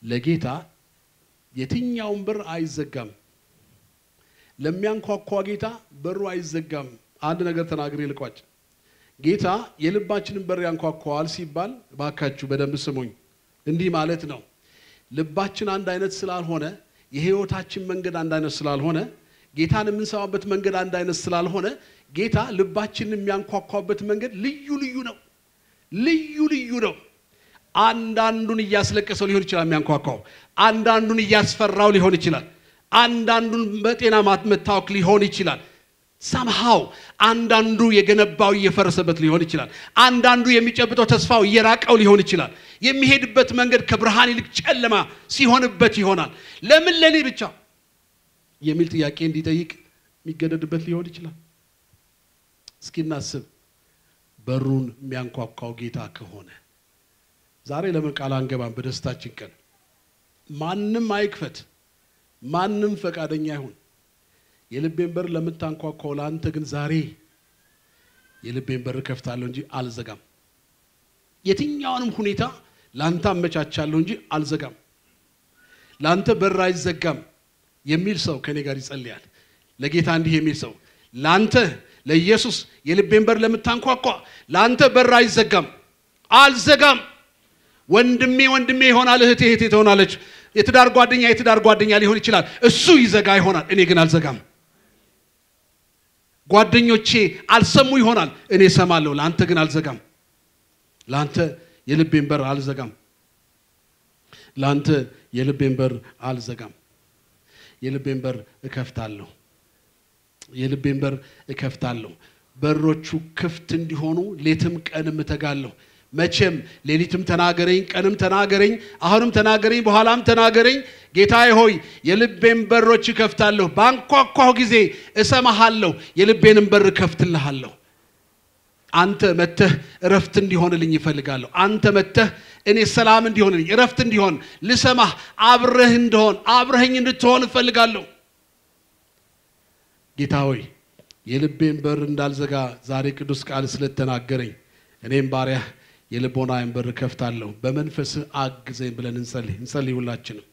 ለጌታ የትኛውን በር አይዘጋም። ለሚያንኳኳ ጌታ በሩ አይዘጋም። አንድ ነገር ተናግሬ ልቋጭ። ጌታ የልባችንን በር ያንኳኳዋል ሲባል ባካችሁ በደንብ ስሙኝ። እንዲህ ማለት ነው። ልባችን አንድ አይነት ስላልሆነ የህይወታችን መንገድ አንድ አይነት ስላልሆነ ጌታን የምንሰማበት መንገድ አንድ አይነት ስላልሆነ ጌታ ልባችንን የሚያንኳኳበት መንገድ ልዩ ልዩ ነው። ልዩ ልዩ ነው። አንዳንዱን እያስለቀሰው ሊሆን ይችላል የሚያንኳኳው፣ አንዳንዱን እያስፈራው ሊሆን ይችላል፣ አንዳንዱን በጤና መታወክ ሊሆን ይችላል። ሳምሃው አንዳንዱ የገነባው እየፈረሰበት ሊሆን ይችላል። አንዳንዱ የሚጨብጠው ተስፋው እየራቀው ሊሆን ይችላል። የሚሄድበት መንገድ ከብርሃን ይልቅ ጨለማ ሲሆንበት ይሆናል። ለምን ለኔ ብቻ የሚል ጥያቄ እንዲጠይቅ የሚገደድበት ሊሆን ይችላል። እስኪ እናስብ። በሩን የሚያንኳኳው ጌታ ከሆነ ዛሬ ለምን ቃል አንገባም? በደስታችን ቀን ማንም አይክፈት፣ ማንም ፈቃደኛ አይሁን። የልቤን በር ለምታንኳኳው ለአንተ ግን ዛሬ የልቤን በር ከፍታለሁ እንጂ አልዘጋም። የትኛውንም ሁኔታ ለአንተ አመቻቻለሁ እንጂ አልዘጋም። ለአንተ በር አይዘጋም የሚል ሰው ከኔ ጋር ይጸልያል። ለጌታ እንዲህ የሚል ሰው ለአንተ ለኢየሱስ የልቤን በር ለምታንኳኳ ለአንተ በር አይዘጋም፣ አልዘጋም። ወንድሜ ወንድሜ ይሆናል፣ እህቴ እህቴ ትሆናለች፣ የትዳር ጓደኛ የትዳር ጓደኛ ሊሆን ይችላል። እሱ ይዘጋ ይሆናል፣ እኔ ግን አልዘጋም። ጓደኞቼ አልሰሙ ይሆናል፣ እኔ እሰማለሁ። ለአንተ ግን አልዘጋም። ለአንተ የልቤን በር አልዘጋም። ለአንተ የልቤን በር አልዘጋም። የልቤን በር እከፍታለሁ። የልቤን በር እከፍታለሁ። በሮቹ ክፍት እንዲሆኑ ሌትም ቀንም እተጋለሁ። መቼም ሌሊትም ተናገረኝ፣ ቀንም ተናገረኝ፣ አሁንም ተናገረኝ፣ በኋላም ተናገረኝ። ጌታዬ ሆይ የልቤን በሮች እከፍታለሁ። ባንኳኳሁ ጊዜ እሰማሃለሁ፣ የልቤንም በር እከፍትልሃለሁ። አንተ መተህ እረፍት እንዲሆንልኝ ይፈልጋለሁ። አንተ መተህ እኔ ሰላም እንዲሆንልኝ እረፍት እንዲሆን ልሰማህ አብረህ እንደሆን አብረኸኝ እንድትሆን እፈልጋለሁ። ጌታ ሆይ የልቤን በር እንዳልዘጋ ዛሬ ቅዱስ ቃል ስለተናገረኝ እኔም ባሪያህ የልቦናዬን በር ከፍታለሁ። በመንፈስህ አግዘኝ ብለን እንጸልይ እንጸልይ ሁላችንም።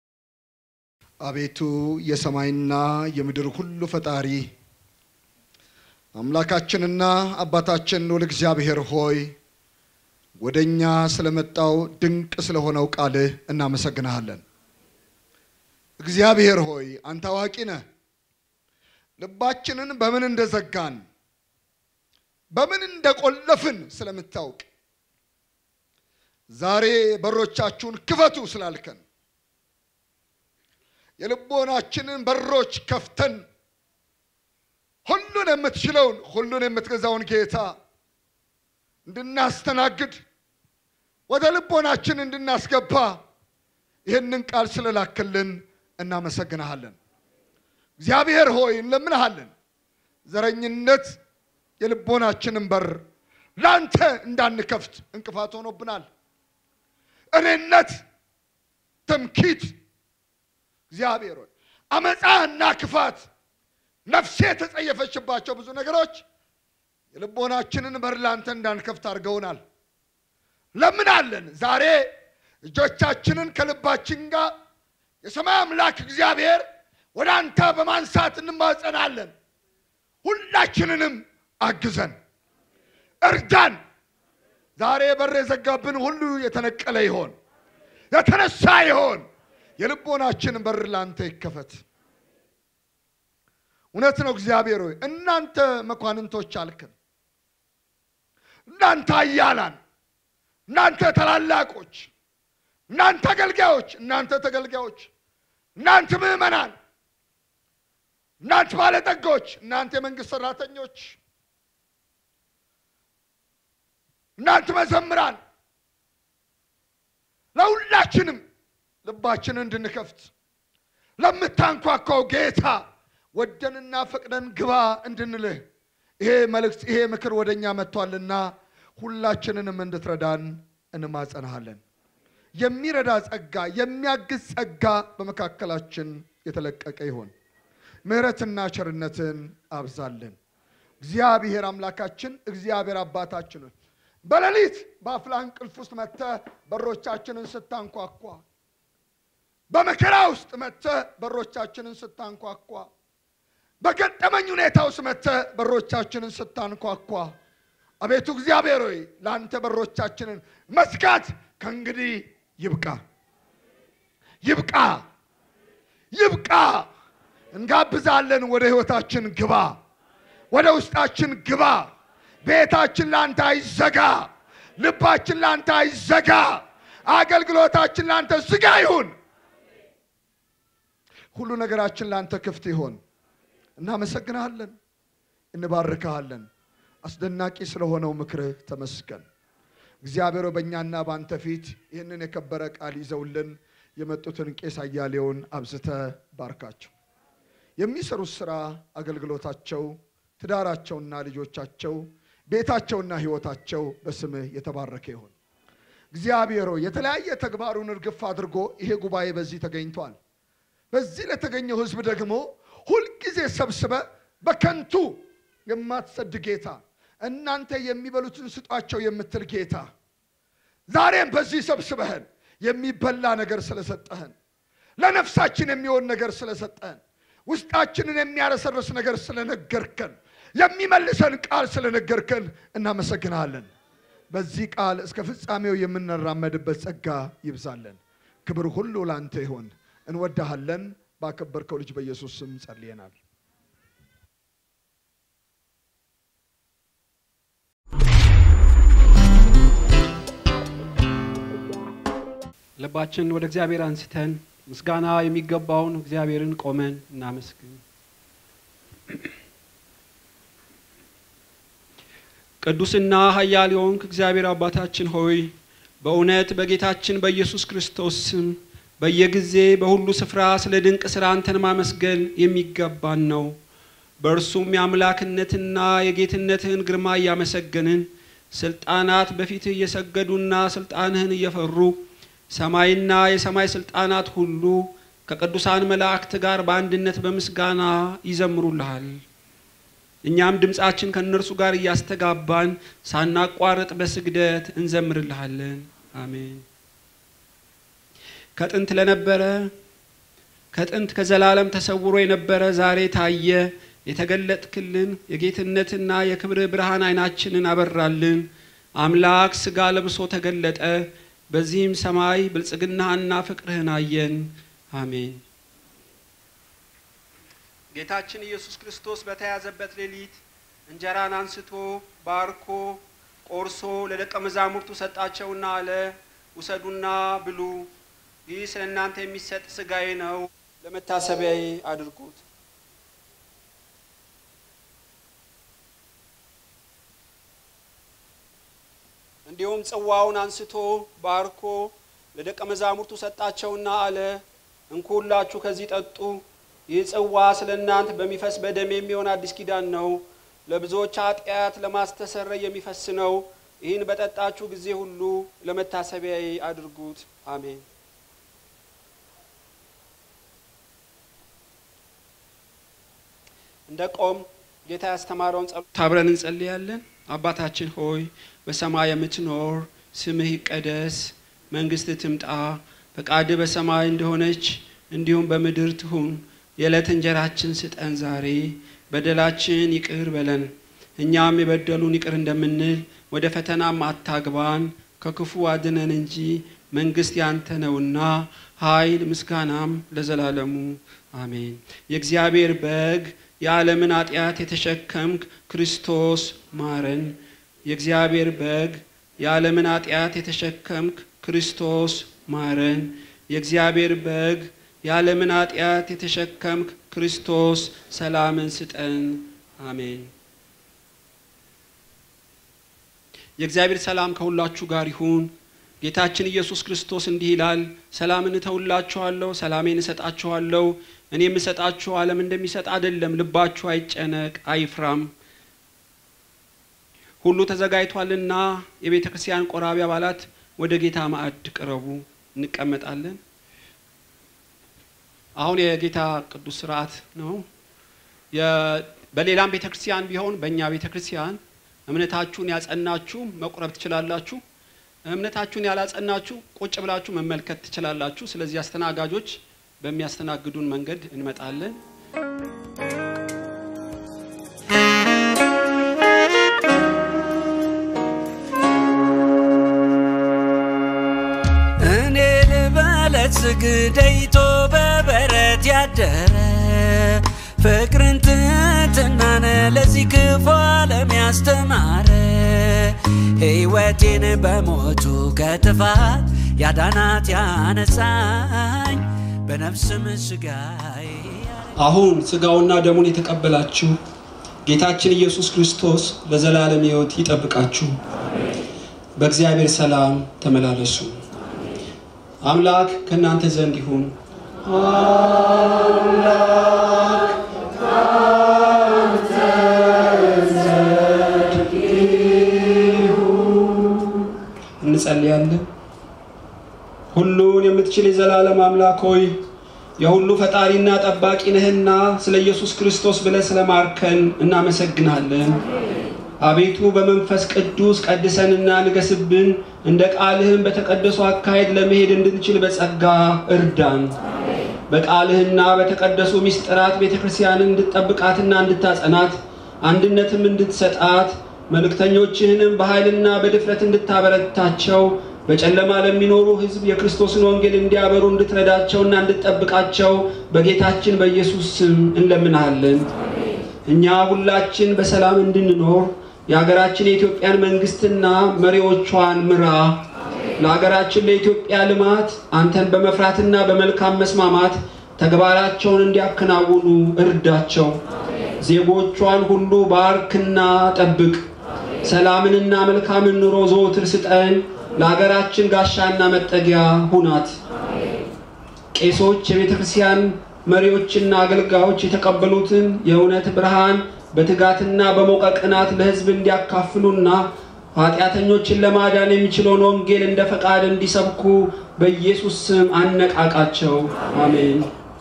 አቤቱ የሰማይና የምድር ሁሉ ፈጣሪ አምላካችንና አባታችን ልዑል እግዚአብሔር ሆይ ወደ እኛ ስለመጣው ድንቅ ስለሆነው ቃልህ እናመሰግንሃለን። እግዚአብሔር ሆይ አንተ አዋቂ ነህ። ልባችንን በምን እንደዘጋን በምን እንደቆለፍን ስለምታውቅ ዛሬ በሮቻችሁን ክፈቱ ስላልከን የልቦናችንን በሮች ከፍተን ሁሉን የምትችለውን ሁሉን የምትገዛውን ጌታ እንድናስተናግድ ወደ ልቦናችን እንድናስገባ ይህንን ቃል ስለላክልን እናመሰግንሃለን። እግዚአብሔር ሆይ እንለምንሃለን። ዘረኝነት የልቦናችንን በር ለአንተ እንዳንከፍት እንቅፋት ሆኖብናል። እኔነት፣ ትምኪት፣ እግዚአብሔር ሆይ አመፃና ክፋት ነፍሴ የተጸየፈችባቸው ብዙ ነገሮች የልቦናችንን በር ለአንተ እንዳንከፍት አድርገውናል። ለምናለን ዛሬ እጆቻችንን ከልባችን ጋር የሰማይ አምላክ እግዚአብሔር ወደ አንተ በማንሳት እንማጸናለን። ሁላችንንም አግዘን፣ እርዳን። ዛሬ በር የዘጋብን ሁሉ የተነቀለ ይሆን፣ የተነሳ ይሆን። የልቦናችን በር ለአንተ ይከፈት። እውነት ነው እግዚአብሔር ሆይ እናንተ መኳንንቶች አልክን፣ እናንተ አያላን፣ እናንተ ታላላቆች፣ እናንተ አገልጋዮች፣ እናንተ ተገልጋዮች፣ እናንተ ምዕመናን፣ እናንተ ባለጠጎች፣ እናንተ የመንግስት ሰራተኞች፣ እናንተ መዘምራን ለሁላችንም ልባችንን እንድንከፍት ለምታንኳኳው ጌታ ወደንና ፈቅደን ግባ እንድንልህ ይሄ መልእክት ይሄ ምክር ወደ እኛ መጥቷልና ሁላችንንም እንድትረዳን እንማጸናሃለን። የሚረዳ ጸጋ፣ የሚያግዝ ጸጋ በመካከላችን የተለቀቀ ይሆን። ምሕረትና ቸርነትን አብዛልን። እግዚአብሔር አምላካችን፣ እግዚአብሔር አባታችን ሆይ በሌሊት በአፍላ እንቅልፍ ውስጥ መጥተህ በሮቻችንን ስታንኳኳ በመከራ ውስጥ መጥተህ በሮቻችንን ስታንኳኳ፣ በገጠመኝ ሁኔታ ውስጥ መጥተህ በሮቻችንን ስታንኳኳ፣ አቤቱ እግዚአብሔር ሆይ ለአንተ በሮቻችንን መዝጋት ከእንግዲህ ይብቃ፣ ይብቃ፣ ይብቃ። እንጋብዛለን። ወደ ህይወታችን ግባ፣ ወደ ውስጣችን ግባ። ቤታችን ለአንተ አይዘጋ፣ ልባችን ለአንተ አይዘጋ፣ አገልግሎታችን ለአንተ ዝጋ ይሁን። ሁሉ ነገራችን ለአንተ ክፍት ይሆን። እናመሰግንሃለን፣ እንባርክሃለን። አስደናቂ ስለሆነው ምክርህ ተመስገን። እግዚአብሔር ሆይ በእኛና በአንተ ፊት ይህንን የከበረ ቃል ይዘውልን የመጡትን ቄስ አያሌውን አብዝተ ባርካቸው። የሚሰሩት ስራ፣ አገልግሎታቸው፣ ትዳራቸውና ልጆቻቸው፣ ቤታቸውና ህይወታቸው በስምህ የተባረከ ይሁን። እግዚአብሔር ሆይ የተለያየ ተግባሩን እርግፍ አድርጎ ይሄ ጉባኤ በዚህ ተገኝቷል። በዚህ ለተገኘው ህዝብ ደግሞ ሁልጊዜ ሰብስበ በከንቱ የማትሰድ ጌታ እናንተ የሚበሉትን ስጧቸው የምትል ጌታ ዛሬም በዚህ ሰብስበህን የሚበላ ነገር ስለሰጠህን ለነፍሳችን የሚሆን ነገር ስለሰጠህን ውስጣችንን የሚያረሰርስ ነገር ስለነገርከን የሚመልሰን ቃል ስለነገርከን እናመሰግናለን። በዚህ ቃል እስከ ፍጻሜው የምንራመድበት ጸጋ ይብዛለን። ክብር ሁሉ ላንተ ይሆን። እንወዳሃለን። ባከበርከው ልጅ በኢየሱስ ስም ጸልየናል። ልባችን ወደ እግዚአብሔር አንስተን ምስጋና የሚገባውን እግዚአብሔርን ቆመን እናመስግን። ቅዱስና ኃያል የሆንክ እግዚአብሔር አባታችን ሆይ በእውነት በጌታችን በኢየሱስ ክርስቶስ ስም በየጊዜ በሁሉ ስፍራ ስለ ድንቅ ስራ አንተን ማመስገን የሚገባን ነው። በእርሱም የአምላክነትና የጌትነትህን ግርማ እያመሰገንን ስልጣናት በፊትህ እየሰገዱና ስልጣንህን እየፈሩ ሰማይና የሰማይ ስልጣናት ሁሉ ከቅዱሳን መላእክት ጋር በአንድነት በምስጋና ይዘምሩልሃል። እኛም ድምፃችን ከእነርሱ ጋር እያስተጋባን ሳናቋርጥ በስግደት እንዘምርልሃለን። አሜን። ከጥንት ለነበረ ከጥንት ከዘላለም ተሰውሮ የነበረ ዛሬ ታየ። የተገለጥክልን የጌትነትና የክብር ብርሃን ዓይናችንን አበራልን። አምላክ ሥጋ ለብሶ ተገለጠ። በዚህም ሰማይ ብልጽግናህና ፍቅርህን አየን። አሜን። ጌታችን ኢየሱስ ክርስቶስ በተያዘበት ሌሊት እንጀራን አንስቶ ባርኮ ቆርሶ ለደቀ መዛሙርቱ ሰጣቸውና አለ፣ ውሰዱና ብሉ፣ ይህ ስለ እናንተ የሚሰጥ ሥጋዬ ነው፣ ለመታሰቢያዬ አድርጉት። እንዲሁም ጽዋውን አንስቶ ባርኮ ለደቀ መዛሙርቱ ሰጣቸውና አለ፣ እንኩ ሁላችሁ ከዚህ ጠጡ። ይህ ጽዋ ስለ እናንተ በሚፈስ በደም የሚሆን አዲስ ኪዳን ነው፣ ለብዙዎች ኃጢአት ለማስተሰረይ የሚፈስ ነው። ይህን በጠጣችሁ ጊዜ ሁሉ ለመታሰቢያዬ አድርጉት። አሜን። እንደ ቆም ጌታ ያስተማረውን ጸሎት አብረን እንጸልያለን። አባታችን ሆይ በሰማይ የምትኖር ስምህ ይቀደስ፣ መንግስት ትምጣ፣ ፈቃድ በሰማይ እንደሆነች እንዲሁም በምድር ትሁን። የዕለት እንጀራችን ስጠን ዛሬ፣ በደላችን ይቅር በለን እኛም የበደሉን ይቅር እንደምንል፣ ወደ ፈተናም አታግባን ከክፉ አድነን እንጂ መንግስት ያንተ ነውና ኃይል፣ ምስጋናም ለዘላለሙ አሜን። የእግዚአብሔር በግ የዓለምን ኃጢአት የተሸከምክ ክርስቶስ ማረን። የእግዚአብሔር በግ የዓለምን ኃጢአት የተሸከምክ ክርስቶስ ማረን። የእግዚአብሔር በግ የዓለምን ኃጢአት የተሸከምክ ክርስቶስ ሰላምን ስጠን። አሜን። የእግዚአብሔር ሰላም ከሁላችሁ ጋር ይሁን። ጌታችን ኢየሱስ ክርስቶስ እንዲህ ይላል፣ ሰላምን እተውላችኋለሁ፣ ሰላሜን እሰጣችኋለሁ። እኔ የምሰጣችሁ ዓለም እንደሚሰጥ አይደለም። ልባችሁ አይጨነቅ፣ አይፍራም። ሁሉ ተዘጋጅቷልና የቤተ ክርስቲያን ቆራቢ አባላት ወደ ጌታ ማዕድ ቅረቡ። እንቀመጣለን። አሁን የጌታ ቅዱስ ስርዓት ነው። በሌላም ቤተ ክርስቲያን ቢሆን በእኛ ቤተ ክርስቲያን እምነታችሁን ያጸናችሁ መቁረብ ትችላላችሁ። እምነታችሁን ያላጸናችሁ ቁጭ ብላችሁ መመልከት ትችላላችሁ። ስለዚህ አስተናጋጆች በሚያስተናግዱን መንገድ እንመጣለን። እኔ ልበለት ስግደይቶ በበረት ያደረ ፍቅርን ትትናነ ለዚህ ክፉ ዓለም ያስተማረ ሕይወቴን በሞቱ ከጥፋት ያዳናት ያነሳኝ በነፍስም ስጋዬ አሁን ስጋውና ደሙን የተቀበላችሁ ጌታችን ኢየሱስ ክርስቶስ ለዘላለም ሕይወት ይጠብቃችሁ። በእግዚአብሔር ሰላም ተመላለሱ። አምላክ ከእናንተ ዘንድ ይሁን። እንጸልያለን። ሁሉን የምትችል የዘላለም አምላክ ሆይ የሁሉ ፈጣሪና ጠባቂ ነህና ስለ ኢየሱስ ክርስቶስ ብለህ ስለማርከን እናመሰግናለን። አቤቱ በመንፈስ ቅዱስ ቀድሰንና ንገስብን፣ እንደ ቃልህም በተቀደሱ አካሄድ ለመሄድ እንድንችል በጸጋ እርዳን። በቃልህና በተቀደሱ ምስጢራት ቤተ ክርስቲያንን እንድትጠብቃትና እንድታጸናት አንድነትም እንድትሰጣት መልእክተኞችህንም በኃይልና በድፍረት እንድታበረታቸው በጨለማ ለሚኖሩ ሕዝብ የክርስቶስን ወንጌል እንዲያበሩ እንድትረዳቸውና እንድትጠብቃቸው በጌታችን በኢየሱስ ስም እንለምንሃለን። እኛ ሁላችን በሰላም እንድንኖር የሀገራችን የኢትዮጵያን መንግስትና መሪዎቿን ምራ። ለሀገራችን ለኢትዮጵያ ልማት አንተን በመፍራትና በመልካም መስማማት ተግባራቸውን እንዲያከናውኑ እርዳቸው። ዜጎቿን ሁሉ ባርክና ጠብቅ። ሰላምንና መልካምን ኑሮ ዘወትር ስጠን። ለሀገራችን ጋሻና መጠጊያ ሁናት። ቄሶች፣ የቤተ ክርስቲያን መሪዎችና አገልጋዮች የተቀበሉትን የእውነት ብርሃን በትጋትና በሞቀ ቅናት ለሕዝብ እንዲያካፍሉና ኃጢአተኞችን ለማዳን የሚችለውን ወንጌል እንደ ፈቃድ እንዲሰብኩ በኢየሱስ ስም አነቃቃቸው። አሜን።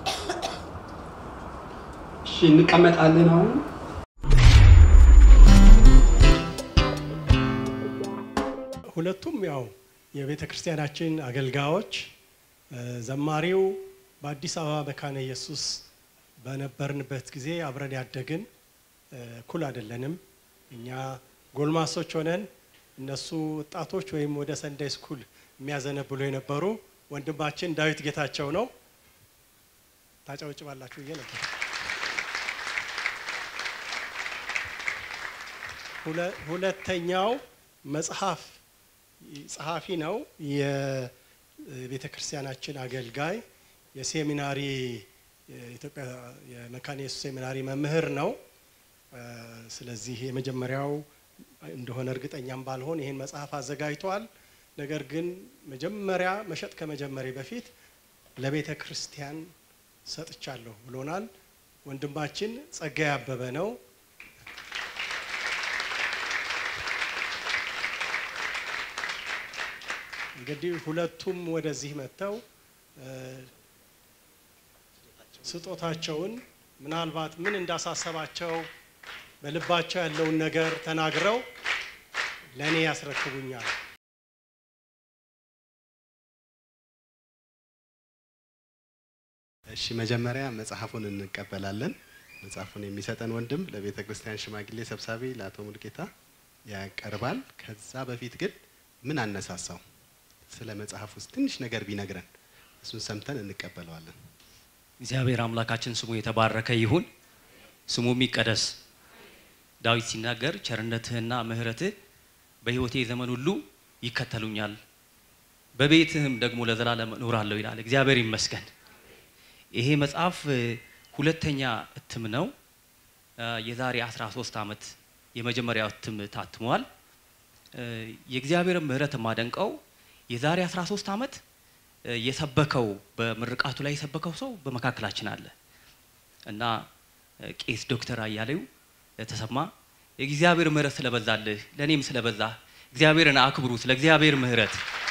እሺ፣ እንቀመጣለን አሁን ሁለቱም ያው የቤተ ክርስቲያናችን አገልጋዮች እ፣ ዘማሪው በአዲስ አበባ መካነ ኢየሱስ በነበርንበት ጊዜ አብረን ያደግን እ፣ እኩል አይደለንም። እኛ ጎልማሶች ሆነን እነሱ ወጣቶች ወይም ወደ ሰንዳይ ስኩል የሚያዘነብሉ የነበሩ ወንድማችን ዳዊት ጌታቸው ነው። ታጨበጭባላችሁ ብዬ ነበር። ሁለ- ሁለተኛው መጽሐፍ ጸሐፊ ነው። የቤተ ክርስቲያናችን አገልጋይ የሴሚናሪ የኢትዮጵያ የመካነ ኢየሱስ ሴሚናሪ መምህር ነው። እ፣ ስለዚህ የመጀመሪያው እንደሆነ እርግጠኛም ባልሆን ይህን መጽሐፍ አዘጋጅቷል። ነገር ግን መጀመሪያ መሸጥ ከመጀመሪ በፊት ለቤተ ክርስቲያን ሰጥቻለሁ ብሎናል። ወንድማችን ጸጋዬ አበበ ነው። እንግዲህ ሁለቱም ወደዚህ መጥተው እ፣ ስጦታቸውን ምናልባት ምን እንዳሳሰባቸው በልባቸው ያለውን ነገር ተናግረው ለእኔ ያስረክቡኛል። እሺ መጀመሪያ መጽሐፉን እንቀበላለን። መጽሐፉን የሚሰጠን ወንድም ለቤተ ክርስቲያን ሽማግሌ ሰብሳቢ ለአቶ ሙልጌታ ያቀርባል። ከዛ በፊት ግን ምን አነሳሳው ስለ መጽሐፍ ውስጥ ትንሽ ነገር ቢነግረን እሱን ሰምተን እንቀበለዋለን። እግዚአብሔር አምላካችን ስሙ የተባረከ ይሁን፣ ስሙም ይቀደስ። ዳዊት ሲናገር ቸርነትህና ምሕረትህ በሕይወቴ ዘመን ሁሉ ይከተሉኛል፣ በቤትህም ደግሞ ለዘላለም እኖራለሁ ይላል። እግዚአብሔር ይመስገን። ይሄ መጽሐፍ እ፣ ሁለተኛ እትም ነው። እ፣ የዛሬ 13 ዓመት የመጀመሪያው እትም ታትሟል። እ፣ የእግዚአብሔርን ምሕረት የማደንቀው የዛሬ 13 ዓመት እ፣ የሰበከው በምርቃቱ ላይ የሰበከው ሰው በመካከላችን አለ እና እ፣ ቄስ ዶክተር አያሌው ተሰማ የእግዚአብሔር ምሕረት ስለበዛልህ ለእኔም ስለበዛ እግዚአብሔርን አክብሩ ስለ እግዚአብሔር ምሕረት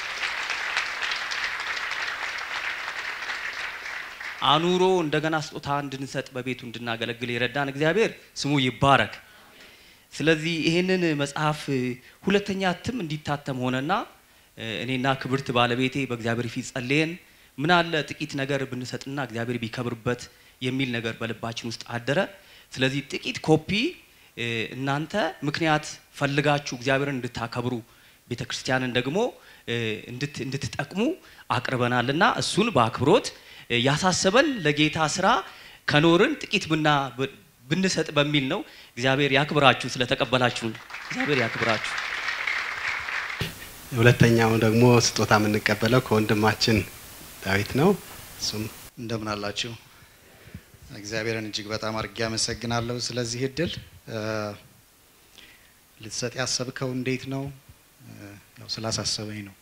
አኑሮ እንደገና ስጦታ እንድንሰጥ በቤቱ እንድናገለግል የረዳን እግዚአብሔር ስሙ ይባረክ። ስለዚህ ይህንን መጽሐፍ እ፣ ሁለተኛ እትም እንዲታተም ሆነና እ፣ እኔና ክብርት ባለቤቴ በእግዚአብሔር ፊት ጸልየን ምን አለ ጥቂት ነገር ብንሰጥና እግዚአብሔር ቢከብርበት የሚል ነገር በልባችን ውስጥ አደረ። ስለዚህ ጥቂት ኮፒ እ፣ እናንተ ምክንያት ፈልጋችሁ እግዚአብሔርን እንድታከብሩ ቤተ ክርስቲያንን ደግሞ እ፣ እንድት- እንድትጠቅሙ አቅርበናልና እሱን በአክብሮት እ፣ ያሳሰበን ለጌታ ስራ ከኖርን ጥቂት ብና ብ- ብንሰጥ በሚል ነው። እግዚአብሔር ያክብራችሁ ስለተቀበላችሁን፣ እግዚአብሔር ያክብራችሁ። ሁለተኛው ደግሞ ስጦታ የምንቀበለው ከወንድማችን ዳዊት ነው። እሱም እንደምን አላችሁ? እግዚአብሔርን እጅግ በጣም አድርጌ አመሰግናለሁ ስለዚህ እድል። እ፣ ልትሰጥ ያሰብከው እንዴት ነው? እ፣ ያው ስላሳሰበኝ ነው።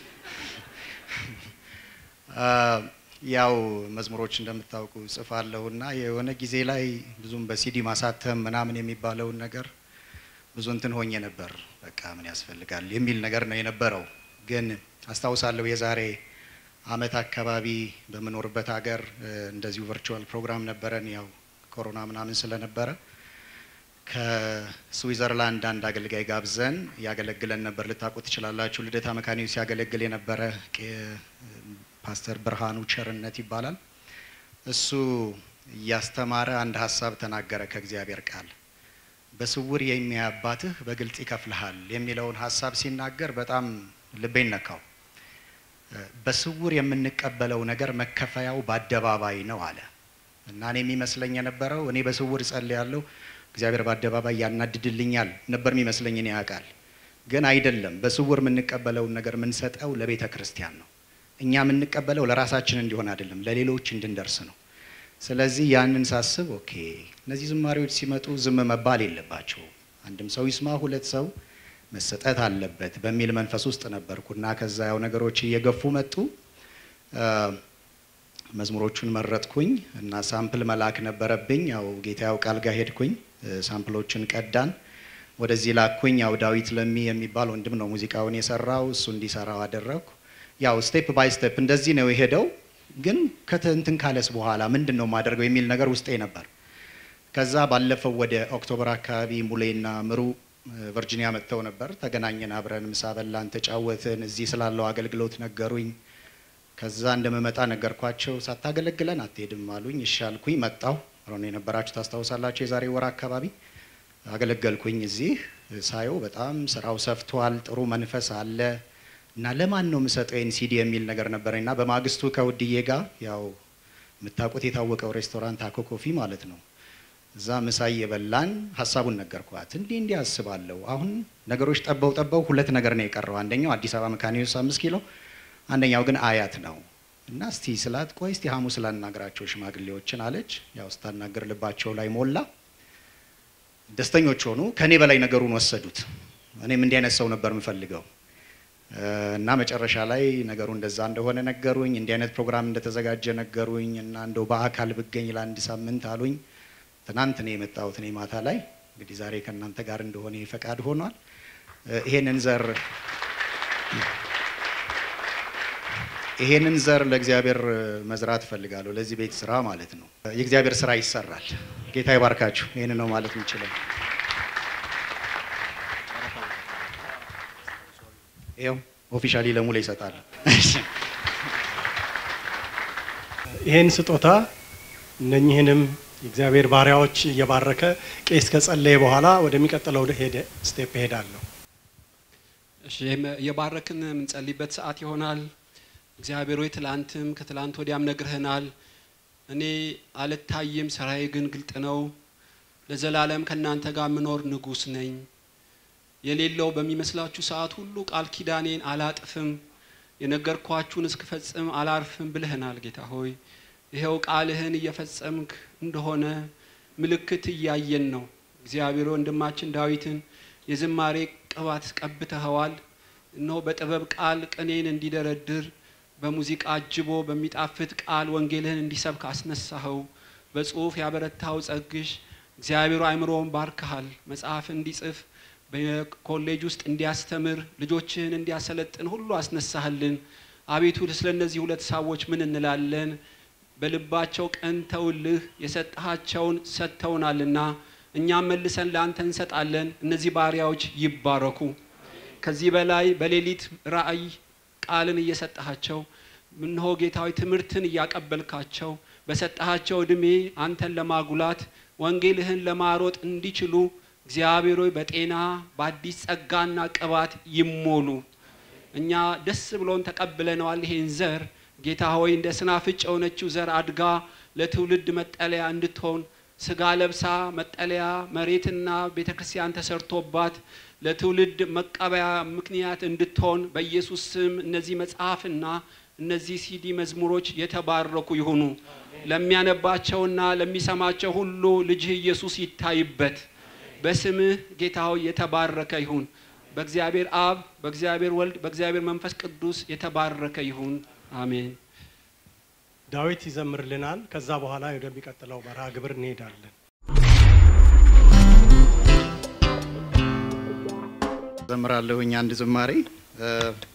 እ፣ ያው መዝሙሮች እንደምታውቁ ጽፋለሁ እና የሆነ ጊዜ ላይ ብዙም በሲዲ ማሳተም ምናምን የሚባለውን ነገር ብዙ እንትን ሆኜ ነበር። በቃ ምን ያስፈልጋል የሚል ነገር ነው የነበረው። ግን አስታውሳለሁ የዛሬ አመት አካባቢ በምኖርበት ሀገር እ፣ እንደዚሁ ቨርቹዋል ፕሮግራም ነበረን። ያው ኮሮና ምናምን ስለነበረ ከስዊዘርላንድ አንድ አገልጋይ ጋብዘን ያገለግለን ነበር። ልታውቁ ትችላላችሁ። ልደታ መካኒው ሲያገለግል የነበረ ቄ- ፓስተር ብርሃኑ ቸርነት ይባላል። እሱ እያስተማረ አንድ ሀሳብ ተናገረ ከእግዚአብሔር ቃል በስውር የሚያይ አባትህ በግልጽ ይከፍልሃል የሚለውን ሀሳብ ሲናገር በጣም ልቤን ነካው። እ፣ በስውር የምንቀበለው ነገር መከፈያው በአደባባይ ነው አለ እና እኔ የሚመስለኝ የነበረው እኔ በስውር እጸልያለሁ እግዚአብሔር በአደባባይ ያናድድልኛል ነበር የሚመስለኝ እኔ ያውቃል። ግን አይደለም። በስውር የምንቀበለውን ነገር የምንሰጠው ለቤተ ክርስቲያን ነው። እኛ የምንቀበለው ለራሳችን እንዲሆን አይደለም፣ ለሌሎች እንድንደርስ ነው። ስለዚህ ያንን ሳስብ ኦኬ እነዚህ ዝማሬዎች ሲመጡ ዝም መባል የለባቸው አንድም ሰው ይስማ፣ ሁለት ሰው መሰጠት አለበት በሚል መንፈስ ውስጥ ነበርኩ እና ከዛ ያው ነገሮች እየገፉ መጡ። አ፣ መዝሙሮቹን መረጥኩኝ እና ሳምፕል መላክ ነበረብኝ። ያው ጌታ ያው ቃል ጋር ሄድኩኝ፣ እ፣ ሳምፕሎችን ቀዳን፣ ወደዚህ ላኩኝ። ያው ዳዊት ለሚ የሚባል ወንድም ነው ሙዚቃውን የሰራው፣ እሱ እንዲሰራው አደረግኩ። ያው ስቴፕ ባይ ስቴፕ እንደዚህ ነው የሄደው። ግን ከትንትን ካለስ በኋላ ምንድን ነው የማደርገው የሚል ነገር ውስጤ ነበር። ከዛ ባለፈው ወደ ኦክቶበር አካባቢ ሙሌና ምሩ እ፣ ቨርጂኒያ መጥተው ነበር። ተገናኘን፣ አብረን ምሳ በላን፣ ተጫወትን። እዚህ ስላለው አገልግሎት ነገሩኝ። ከዛ እንደምመጣ ነገርኳቸው። ሳታገለግለን አትሄድም አሉኝ። እሺ አልኩኝ። መጣሁ። ሮን የነበራችሁ ታስታውሳላችሁ። የዛሬ ወር አካባቢ አገለገልኩኝ። እዚህ ሳየው በጣም ስራው ሰፍቷል። ጥሩ መንፈስ አለ እና ለማን ነው የምሰጠው ይህን ሲዲ የሚል ነገር ነበረኝ እና በማግስቱ ከውድዬ ጋር ያው የምታውቁት የታወቀው ሬስቶራንት አኮ ኮፊ ማለት ነው እዛ ምሳ እየበላን ሀሳቡን ነገርኳት። እንዲህ እንዲህ አስባለሁ። አሁን ነገሮች ጠበው ጠበው ሁለት ነገር ነው የቀረው። አንደኛው አዲስ አበባ መካኒዮስ አምስት ኪሎ፣ አንደኛው ግን አያት ነው እና እስቲ ስላት ቆይ እስቲ ሐሙስ ላናግራቸው ሽማግሌዎችን አለች። ያው ስታናገር ልባቸው ላይ ሞላ። ደስተኞች ሆኑ። ከኔ በላይ ነገሩን ወሰዱት። እኔም እንዲህ አይነት ሰው ነበር የምፈልገው እ፣ እና መጨረሻ ላይ ነገሩ እንደዛ እንደሆነ ነገሩኝ። እንዲህ አይነት ፕሮግራም እንደተዘጋጀ ነገሩኝ እና እንደው በአካል ብገኝ ለአንድ ሳምንት አሉኝ። ትናንት ነው የመጣሁት እኔ ማታ ላይ እንግዲህ ዛሬ ከእናንተ ጋር እንደሆነ ፈቃድ ሆኗል። እ፣ ይሄንን ዘር ይሄንን ዘር ለእግዚአብሔር መዝራት እፈልጋለሁ። ለዚህ ቤት ስራ ማለት ነው። የእግዚአብሔር ስራ ይሰራል። ጌታ ይባርካችሁ። ይህን ነው ማለት የምችለው። ይኸው ኦፊሻሊ ለሙላ ይሰጣል። ይህን ስጦታ እነኚህንም የእግዚአብሔር ባሪያዎች እየባረከ ቄስ ከጸለየ በኋላ ወደሚቀጥለው ሄደ ስቴፕ እሄዳለሁ። እሺ ይህም የባረክን የምንጸልይበት ሰዓት ይሆናል። እግዚአብሔር ሆይ ትላንትም ከትላንት ወዲያም ነግረህናል። እኔ አልታይም፣ ስራዬ ግን ግልጥ ነው። ለዘላለም ከእናንተ ጋር የምኖር ንጉሥ ነኝ። የሌለው በሚመስላችሁ ሰዓት ሁሉ ቃል ኪዳኔን አላጥፍም፣ የነገርኳችሁን እስክፈጽም አላርፍም ብለህናል። ጌታ ሆይ ይኸው ቃልህን እየፈጸምክ እንደሆነ ምልክት እያየን ነው። እግዚአብሔር ወንድማችን ዳዊትን የዝማሬ ቅባት ቀብተኸዋል። እነሆ በጥበብ ቃል ቅኔን እንዲደረድር በሙዚቃ አጅቦ በሚጣፍጥ ቃል ወንጌልህን እንዲሰብክ አስነሳኸው። በጽሁፍ ያበረታው ጸግሽ እግዚአብሔር አእምሮውን ባርከሃል። መጽሐፍ እንዲጽፍ በኮሌጅ ውስጥ እንዲያስተምር ልጆችህን እንዲያሰለጥን ሁሉ አስነሳህልን። አቤቱ ስለ እነዚህ ሁለት ሰዎች ምን እንላለን? በልባቸው ቀንተውልህ የሰጠሃቸውን ሰጥተውናልና እኛም መልሰን ለአንተ እንሰጣለን። እነዚህ ባሪያዎች ይባረኩ። ከዚህ በላይ በሌሊት ራእይ ቃልን እየሰጠሃቸው እነሆ ጌታዊ ትምህርትን እያቀበልካቸው በሰጠሃቸው እድሜ አንተን ለማጉላት ወንጌልህን ለማሮጥ እንዲችሉ እግዚአብሔር ሆይ በጤና በአዲስ ጸጋና ቅባት ይሞሉ። እኛ ደስ ብሎን ተቀብለነዋል ይሄን ዘር ጌታ ሆይ እንደ ስናፍጭ የሆነችው ዘር አድጋ ለትውልድ መጠለያ እንድትሆን ስጋ ለብሳ መጠለያ መሬትና ቤተ ክርስቲያን ተሰርቶባት ለትውልድ መቀበያ ምክንያት እንድትሆን በኢየሱስ ስም እነዚህ መጽሐፍና እነዚህ ሲዲ መዝሙሮች የተባረኩ ይሁኑ። ለሚያነባቸውና ለሚሰማቸው ሁሉ ልጅህ ኢየሱስ ይታይበት። በስምህ ጌታ ሆይ የተባረከ ይሁን። በእግዚአብሔር አብ፣ በእግዚአብሔር ወልድ፣ በእግዚአብሔር መንፈስ ቅዱስ የተባረከ ይሁን። አሜን። ዳዊት ይዘምርልናል። ከዛ በኋላ ወደሚቀጥለው መርሃ ግብር እንሄዳለን። ዘምራለሁኝ አንድ ዝማሬ እ፣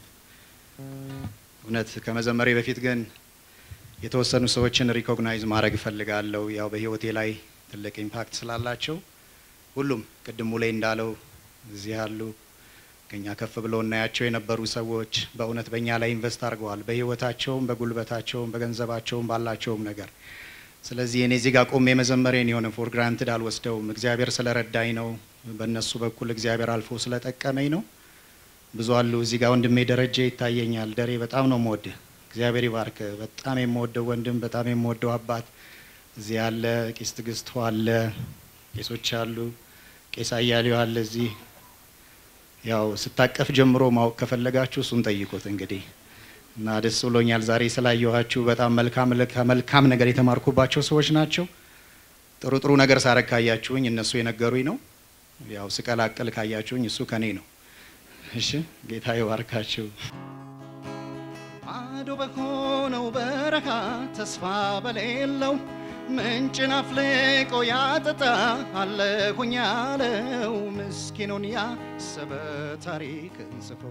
እውነት ከመዘመሬ በፊት ግን የተወሰኑ ሰዎችን ሪኮግናይዝ ማድረግ እፈልጋለሁ። ያው በህይወቴ ላይ ትልቅ ኢምፓክት ስላላቸው ሁሉም ቅድሙ ላይ እንዳለው እዚህ ያሉ ከኛ ከፍ ብለው እናያቸው የነበሩ ሰዎች በእውነት በእኛ ላይ ኢንቨስት አድርገዋል፣ በህይወታቸውም፣ በጉልበታቸውም፣ በገንዘባቸውም ባላቸውም ነገር። ስለዚህ እኔ እዚህ ጋር ቆሜ መዘመሬን የሆነ ፎር ግራንትድ አልወስደውም። እግዚአብሔር ስለረዳኝ ነው። በእነሱ በኩል እግዚአብሔር አልፎ ስለጠቀመኝ ነው። ብዙ አሉ እዚህ ጋር ወንድሜ ደረጀ ይታየኛል። ደሬ በጣም ነው የምወድህ። እግዚአብሔር ይባርክ። በጣም የምወደው ወንድም፣ በጣም የምወደው አባት እዚህ ያለ ቄስ ትግስቱ አለ፣ ቄሶች አሉ፣ ቄስ አያሌው አለ እዚህ ያው ስታቀፍ ጀምሮ ማወቅ ከፈለጋችሁ እሱን ጠይቁት እንግዲህ እና ደስ ብሎኛል ዛሬ ስላየኋችሁ። በጣም መልካም ከመልካም ነገር የተማርኩባቸው ሰዎች ናቸው። ጥሩ ጥሩ ነገር ሳረግ ካያችሁኝ እነሱ የነገሩኝ ነው። ያው ስቀላቅል ካያችሁኝ እሱ ከኔ ነው። እሺ ጌታ ይባርካችሁ። ባዶ በሆነው በረሃ ተስፋ በሌለው ምንጭን አፍልቆ ያጠጣ አለሁኝ ያለው ምስኪኑን ያሰበ ታሪክን ጽፎ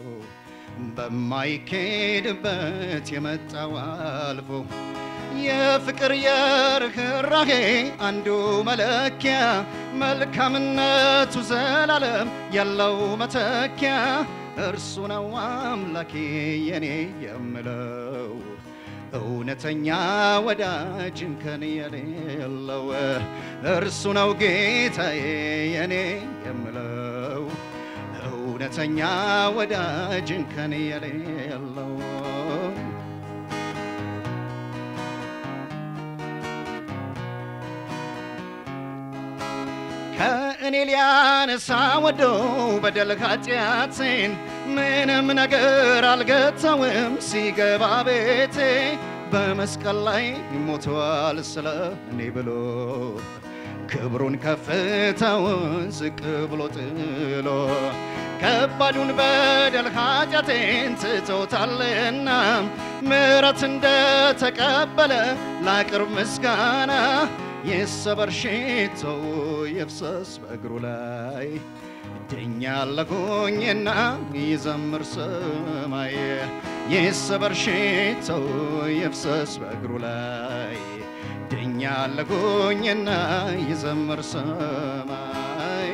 በማይኬድበት የመጣው አልፎ የፍቅር የርኅራሄ አንዱ መለኪያ መልካምነቱ ዘላለም ያለው መተኪያ እርሱ ነው አምላኬ የኔ የምለው እውነተኛ ወዳጅን ከኔ የሌለው እርሱ ነው ጌታዬ የኔ የምለው እውነተኛ ወዳጅን ከኔ የሌለው ከእኔ ሊያነሳ ወዶ በደል ኃጢአቴን ምንም ነገር አልገታውም ሲገባ ቤቴ በመስቀል ላይ ሞተዋል ስለ እኔ ብሎ ክብሩን ከፍታውን ዝቅ ብሎ ጥሎ ከባዱን በደል ኃጢአቴን ትቶታልና ምሕረት እንደተቀበለ ላቅርብ ምስጋና ይሰበር ሽቶው ይፍሰስ በእግሩ ላይ ድኛለሁኝና ይዘምር ሰማይ ይሰበር ሽቶው ይፍሰስ በእግሩ ላይ ድኛለሁኝና ይዘምር ሰማይ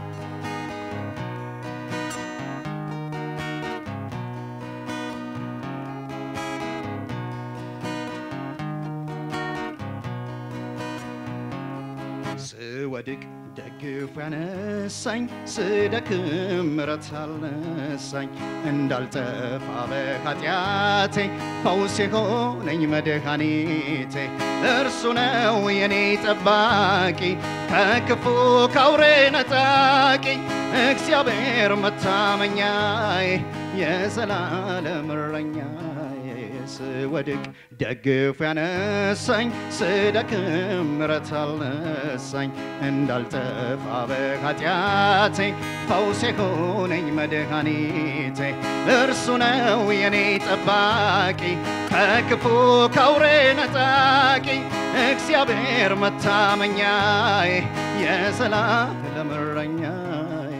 ስወድቅ ደግፎ ያነሳኝ ስደክም ምሕረት አልነሳኝ እንዳልጠፋ በኃጢአቴ ፈውስ የሆነኝ መድኃኒቴ እርሱ ነው የኔ ጠባቂ ከክፉ ካውሬ ነጣቂ እግዚአብሔር መታመኛዬ የዘላለም እረኛዬ ስወድቅ ደግፎ ያነሳኝ ስደክም ምሕረት አልነሳኝ እንዳልጠፋ በኃጢአቴ ፈውስ የሆነኝ መድኃኒቴ እርሱ ነው የኔ ጠባቂ ከክፉ ካውሬ ነጣቂ እግዚአብሔር መታመኛዬ የዘላለም እረኛዬ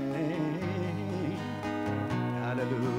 ሃሌሉያ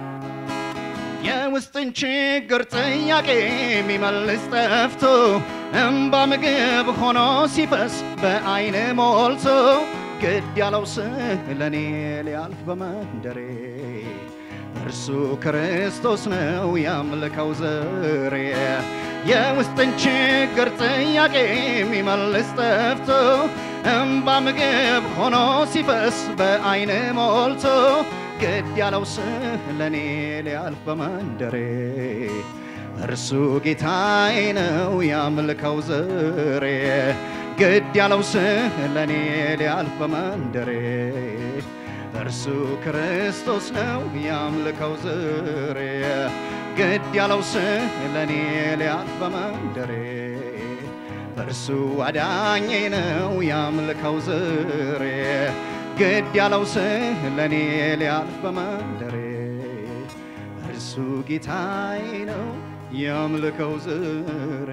የውስጥን ችግር ጥያቄ የሚመልስ ጠፍቶ እምባ ምግብ ሆኖ ሲፈስ በአይን ሞልቶ ግድ ያለው ስለኔ ሊያልፍ በመንደሬ እርሱ ክርስቶስ ነው ያምልከው ዘሬ የውስጥን ችግር ጥያቄ የሚመልስ ጠፍቶ እምባ ምግብ ሆኖ ሲፈስ በአይን ሞልቶ ግድ ያለው ስለኔ ሊያልፍ በመንደሬ እርሱ ጌታዬ ነው ያምልከው ዘሬ ግድ ያለው ስለኔ ሊያልፍ በመንደሬ እርሱ ክርስቶስ ነው ያምልከው ዘሬ ግድ ያለው ስለኔ ሊያልፍ በመንደሬ እርሱ አዳኜ ነው ያምልከው ዘሬ ግድ ያለው ስለኔ ሊያልፍ በመንደሬ እርሱ ጌታዬ ነው ያምልከው ዘሬ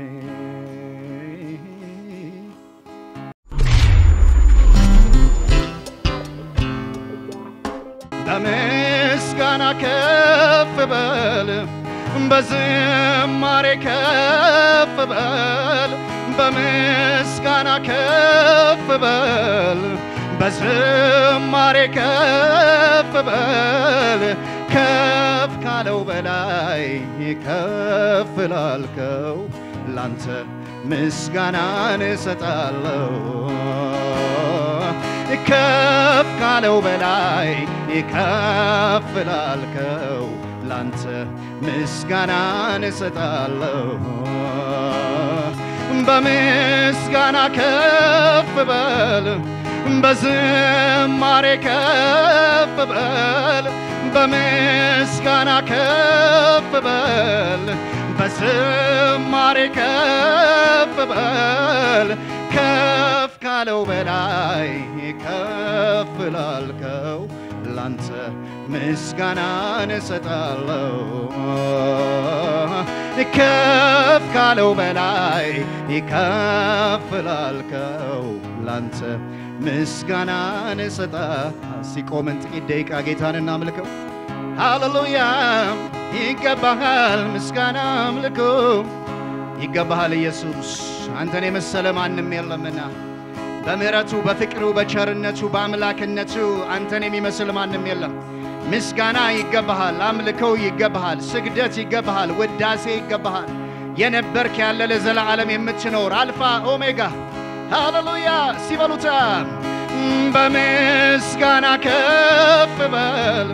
በምስጋና ከፍ በል በዝማሬ ከፍ በል በምስጋና ከፍ በል በዝማሬ ከፍ በል ከፍ ካለው በላይ ከፍ ላልከው ላንተ ምስጋናን እሰጣለሁ ከፍ ካለው በላይ ከፍ ላልከው ላንተ ምስጋናን እሰጣለሁ በምስጋና ከፍ በል በዝማሬ ከፍ በል በምስጋና ከፍ በል በዝማሬ ከፍ በል ከፍ ካለው በላይ ከፍ ላልከው ላንተ ምስጋናን እሰጣለሁ ከፍ ካለው በላይ ከፍ ላልከው ላንተ ምስጋናን እሰጣ ሲቆምን ጥቂት ደቂቃ ጌታን እናምልከው ሃሌሉያ ይገባሃል ምስጋና አምልኮ ይገባሃል ኢየሱስ አንተን የመሰለ ማንም የለምና በምሕረቱ በፍቅሩ በቸርነቱ በአምላክነቱ አንተን የሚመስል ማንም የለም ምስጋና ይገባሃል አምልኮው ይገባሃል ስግደት ይገባሃል ውዳሴ ይገባሃል የነበርክ ያለ ለዘላለም የምትኖር አልፋ ኦሜጋ ሃሌሉያ ሲበሉታ በምስጋና ከፍ በል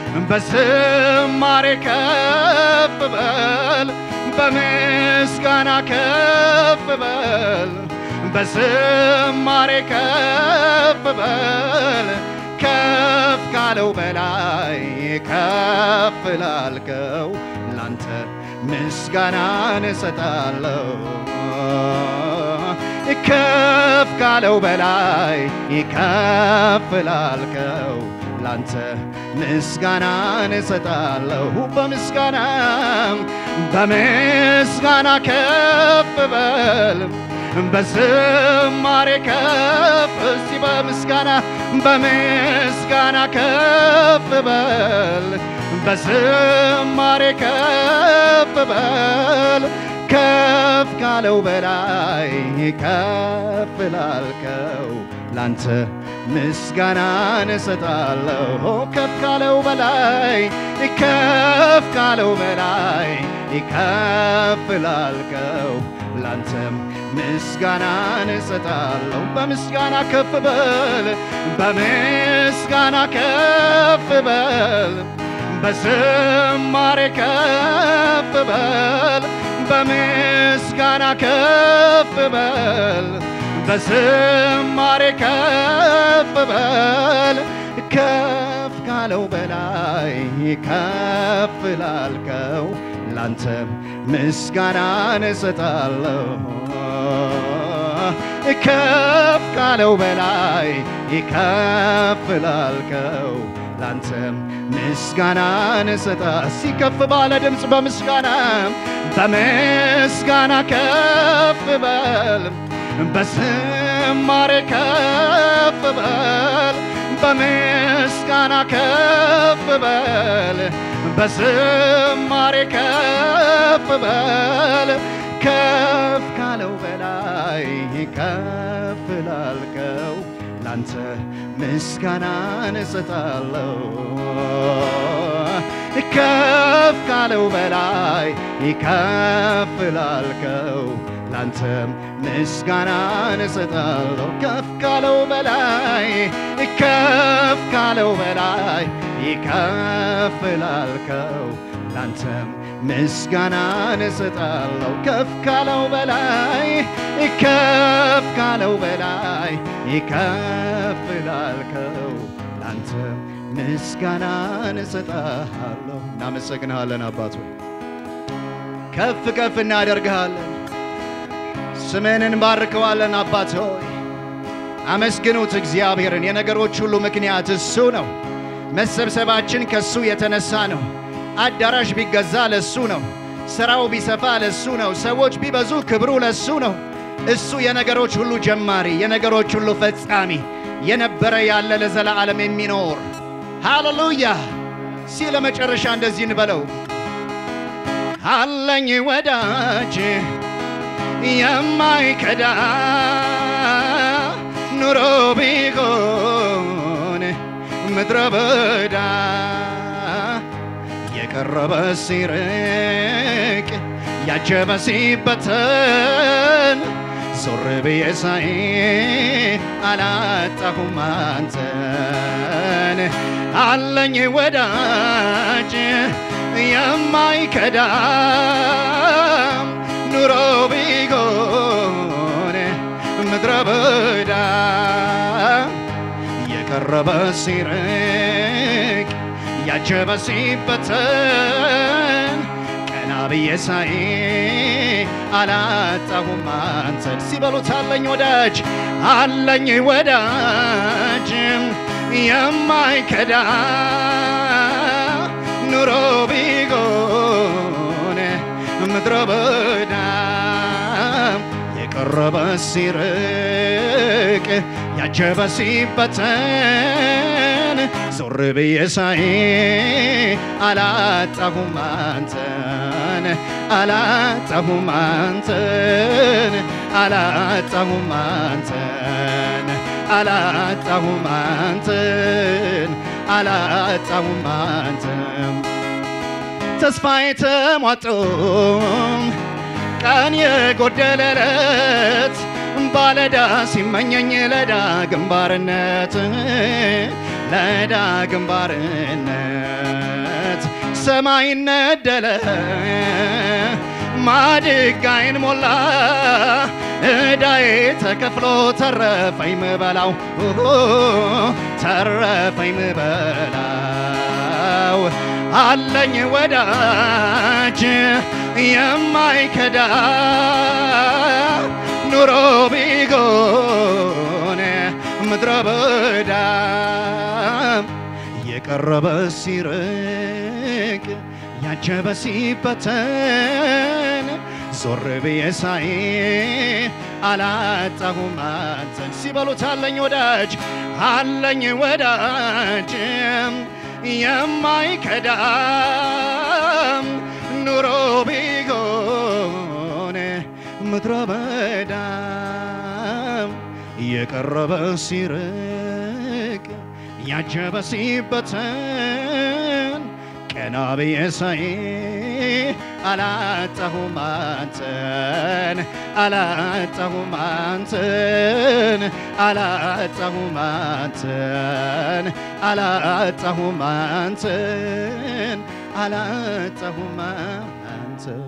በዝማሬ ከፍ በል በምስጋና ከፍ በል በዝማሬ ከፍ በል ከፍ ካለው በላይ ከፍ ላልከው ላንተ ምስጋናን እሰጣለሁ ከፍ ካለው በላይ ከፍ ላልከው ላንተ ምስጋናን እሰጣለሁ በምስጋና በምስጋና ከፍ በል በዝማሬ ከፍ እስቲ በምስጋና በምስጋና ከፍ በል በዝማሬ ከፍ በል ከፍ ካለው በላይ ከፍ ላልከው ላንተ ምስጋናን እሰጣለሁ ከፍ ካለው በላይ ከፍ ካለው በላይ ከፍ ላልከው ላንተም ምስጋናን እሰጣለሁ በምስጋና ከፍ በል በምስጋና ከፍ በል በዝማሬ ከፍ በል በምስጋና ከፍ በል በዝማሬ ከፍ በል ከፍ ካለው በላይ ከፍ ላልከው ላንተም ምስጋናን እሰጣለሁ ከፍ ካለው በላይ ከፍ ላልከው ላንተም ምስጋናን እሰጣ ሲከፍ ባለ ድምፅ በምስጋና በምስጋና ከፍ በል በዝማሬ ከፍ በል በምስጋና ከፍ በል በዝማሬ ከፍ በል ከፍ ካለው በላይ ከፍ ላልከው ላንተ ምስጋናን እሰጣለሁ። ከፍ ካለው በላይ ከፍ ላልከው ላንተም ምስጋናን እሰጣለሁ። ከፍ ካለው በላይ ከፍ ካለው በላይ ከፍ ላልከው ላንተም ምስጋናን እሰጣለሁ። ከፍ ካለው በላይ ከፍ ካለው በላይ ከፍ ላልከው ላንተም ምስጋናን እሰጣለሁ። እናመሰግንሃለን አባት ሆይ ከፍ ከፍ እናደርግሃለን። ስምህን እንባርከዋለን አባት ሆይ አመስግኑት እግዚአብሔርን። የነገሮች ሁሉ ምክንያት እሱ ነው። መሰብሰባችን ከሱ የተነሳ ነው። አዳራሽ ቢገዛ ለሱ ነው። ስራው ቢሰፋ ለሱ ነው። ሰዎች ቢበዙ ክብሩ ለሱ ነው። እሱ የነገሮች ሁሉ ጀማሪ፣ የነገሮች ሁሉ ፈጻሚ፣ የነበረ ያለ ለዘላለም የሚኖር ሃሌሉያ። ሲ ለመጨረሻ እንደዚህ እንበለው አለኝ ወዳጅ የማይከዳ ኑሮ ቢሆን ምድረ በዳ የቀረበ ሲርቅ ያጀበ ሲበተን ዞር ብዬ ሳይ አላጣሁም አንተን አለኝ ወዳጅ የማይከዳ ኑሮ ቢሆን ምድረ በዳ የቀረበ ሲርቅ ያጀበ ሲበተን ቀና ብዬ ሳይ አላጣሁም አንተን ሲበሉት አለኝ ወዳጅ አለኝ ወዳጅ የማይከዳ ኑሮ ቢሆን ምድረ በዳ የቀረበ ሲርቅ ያጀበ ሲበተን ዞር ብዬ ሳይ አላጣሁም አንተን አላጣሁም አንተን አላጣሁም አንተን አላጣሁም አንተን አላጣሁም አንተን ተስፋዬ ተሟጦ ቀን የጎደለለት ባለዳ ሲመኘኝ ለዳ ግንባርነት ለዳ ግንባርነት ሰማይ ነደለ ማድጋይን ሞላ እዳዬ ተከፍሎ ተረፈኝ ምበላው ተረፈኝ ምበላው አለኝ ወዳጅ የማይከዳ ኑሮ ቢጎን ምድረ በዳ የቀረበ ሲርቅ ያጀበ ሲበተን ዞር ብዬ ሳይ አላጣሁም አንተን ሲበሉት አለኝ ወዳጅ አለኝ ወዳጅ የማይከዳ ኑሮ ቢሆን ምድረ በዳ የቀረበ ሲርቅ ያጀበ ሲበተን ቀና ብዬ ሳይ አላጣሁም አንተን አላጣሁም አንተን አላጣሁም አንተን አላጣሁም አንተን አላጣሁም አንተን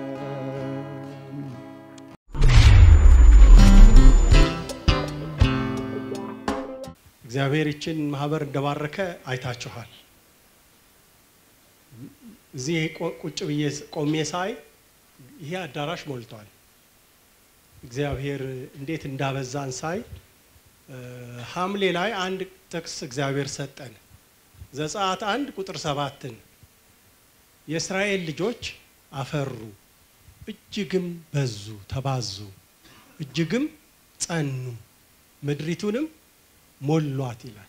እግዚአብሔር ይችን ማህበር እንደባረከ አይታችኋል። እዚህ ቆ- ቁጭ ብዬ ቆሜ ሳይ ይሄ አዳራሽ ሞልቷል። እግዚአብሔር እንዴት እንዳበዛን ሳይ እ፣ ሐምሌ ላይ አንድ ጥቅስ እግዚአብሔር ሰጠን። ዘጸአት አንድ ቁጥር ሰባትን የእስራኤል ልጆች አፈሩ፣ እጅግም በዙ፣ ተባዙ፣ እጅግም ጸኑ፣ ምድሪቱንም ሞሏት ይላል።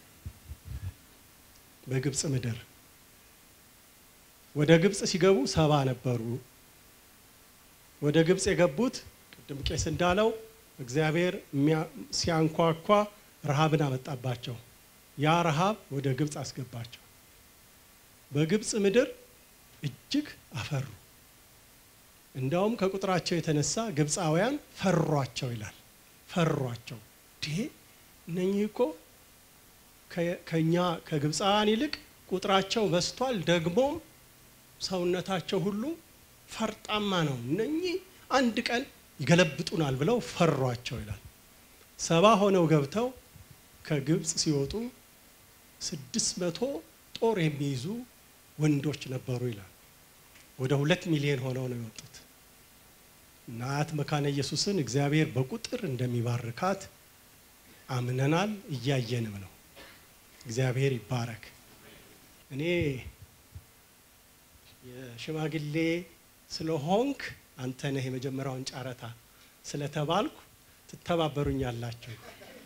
በግብፅ ምድር ወደ ግብፅ ሲገቡ ሰባ ነበሩ። ወደ ግብፅ የገቡት ቅድም ቄስ እንዳለው እግዚአብሔር የሚያ- ሲያንኳኳ ረሃብን አመጣባቸው። ያ ረሃብ ወደ ግብፅ አስገባቸው። በግብፅ ምድር እጅግ አፈሩ። እንዳውም ከቁጥራቸው የተነሳ ግብፃውያን ፈሯቸው ይላል። ፈሯቸው ይሄ እነኚህ እኮ ከ- ከኛ ከግብፃውያን ይልቅ ቁጥራቸው በዝቷል፣ ደግሞም ሰውነታቸው ሁሉ ፈርጣማ ነው። እነኚህ አንድ ቀን ይገለብጡናል ብለው ፈሯቸው ይላል። ሰባ ሆነው ገብተው ከግብፅ ሲወጡ ስድስት መቶ ጦር የሚይዙ ወንዶች ነበሩ ይላል። ወደ ሁለት ሚሊዮን ሆነው ነው የወጡት። እና አያት መካነ ኢየሱስን እግዚአብሔር በቁጥር እንደሚባርካት አምነናል፣ እያየንም ነው። እግዚአብሔር ይባረክ። እኔ የሽማግሌ ስለሆንክ አንተ ነህ የመጀመሪያውን ጨረታ ስለተባልኩ ትተባበሩኛላችሁ።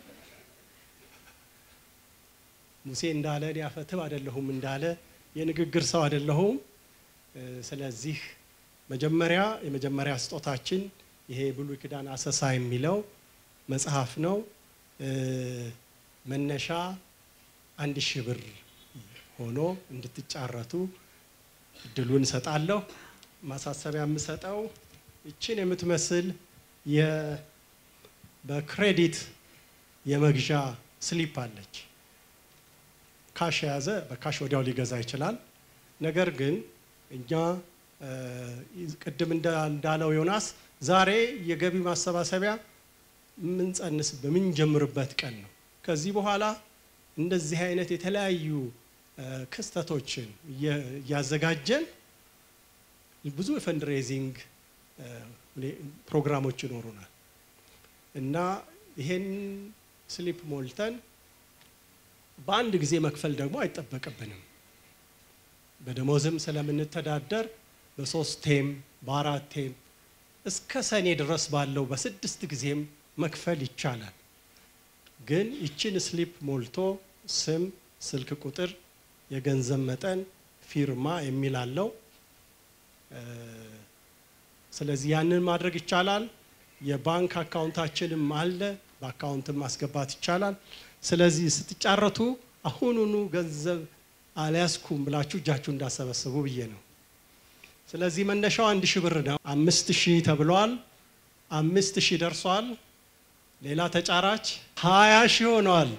ሙሴ እንዳለ እኔ አፈትብ አይደለሁም እንዳለ የንግግር ሰው አይደለሁም። እ፣ ስለዚህ መጀመሪያ የመጀመሪያ ስጦታችን ይሄ ብሉይ ኪዳን አሰሳ የሚለው መጽሐፍ ነው። እ፣ መነሻ አንድ ሺህ ብር ሆኖ እንድትጫረቱ እድሉን እሰጣለሁ። ማሳሰቢያ የምሰጠው ይችን የምትመስል የ- በክሬዲት የመግዣ ስሊፕ አለች። ካሽ የያዘ በካሽ ወዲያው ሊገዛ ይችላል። ነገር ግን እኛ እ፣ ቅድም እንዳ- እንዳለው ዮናስ ዛሬ የገቢ ማሰባሰቢያ የምንጸንስ በምንጀምርበት ቀን ነው። ከዚህ በኋላ እንደዚህ አይነት የተለያዩ እ፣ ክስተቶችን እየ- እያዘጋጀን ብዙ የፈንድሬዚንግ እ፣ ሁኔ- ፕሮግራሞች ይኖሩናል እና ይሄን ስሊፕ ሞልተን በአንድ ጊዜ መክፈል ደግሞ አይጠበቅብንም። በደሞዝም ስለምንተዳደር በሶስት ቴም በአራት ቴም እስከ ሰኔ ድረስ ባለው በስድስት ጊዜም መክፈል ይቻላል። ግን ይችን ስሊፕ ሞልቶ ስም፣ ስልክ ቁጥር፣ የገንዘብ መጠን፣ ፊርማ የሚል አለው። እ፣ ስለዚህ ያንን ማድረግ ይቻላል። የባንክ አካውንታችንም አለ፣ በአካውንትም ማስገባት ይቻላል። ስለዚህ ስትጫረቱ አሁኑኑ ገንዘብ አልያዝኩም ብላችሁ እጃችሁ እንዳሰበስቡ ብዬ ነው። ስለዚህ መነሻው አንድ ሺህ ብር ነው። አምስት ሺህ ተብሏል። አምስት ሺህ ደርሷል። ሌላ ተጫራች ሀያ ሺህ ሆኗል።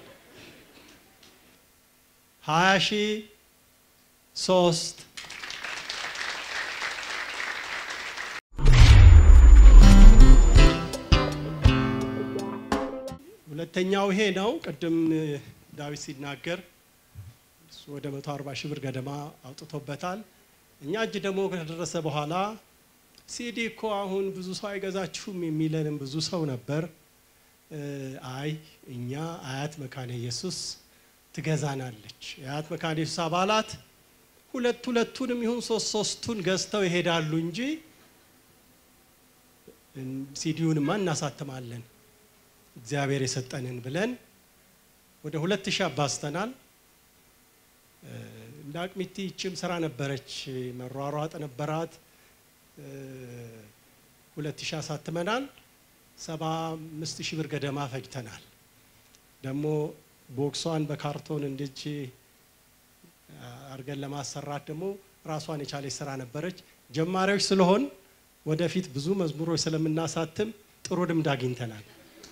ሀያ ሺህ ሶስት ሁለተኛው ይሄ ነው። ቅድም እ፣ ዳዊት ሲናገር እሱ ወደ 140 ሺህ ብር ገደማ አውጥቶበታል። እኛ እጅ ደግሞ ከደረሰ በኋላ ሲዲ እኮ አሁን ብዙ ሰው አይገዛችሁም የሚለንም ብዙ ሰው ነበር። እ፣ አይ እኛ አያት መካነ ኢየሱስ ትገዛናለች። የአያት መካነ ኢየሱስ አባላት ሁለት ሁለቱንም ይሁን ሶስት ሶስቱን ገዝተው ይሄዳሉ እንጂ ሲዲውንማ እናሳትማለን እግዚአብሔር የሰጠንን ብለን ወደ ሁለት ሺህ አባዝተናል። እ፣ እንደ አቅሚቲ ይችም ስራ ነበረች፣ መሯሯጥ ነበራት። እ፣ ሁለት ሺህ አሳትመናል። ሰባ አምስት ሺህ ብር ገደማ ፈጅተናል። ደግሞ ቦክሷን በካርቶን እንድች አድርገን ለማሰራት ደግሞ ራሷን የቻለች ስራ ነበረች። ጀማሪዎች ስለሆን ወደፊት ብዙ መዝሙሮች ስለምናሳትም ጥሩ ልምድ አግኝተናል።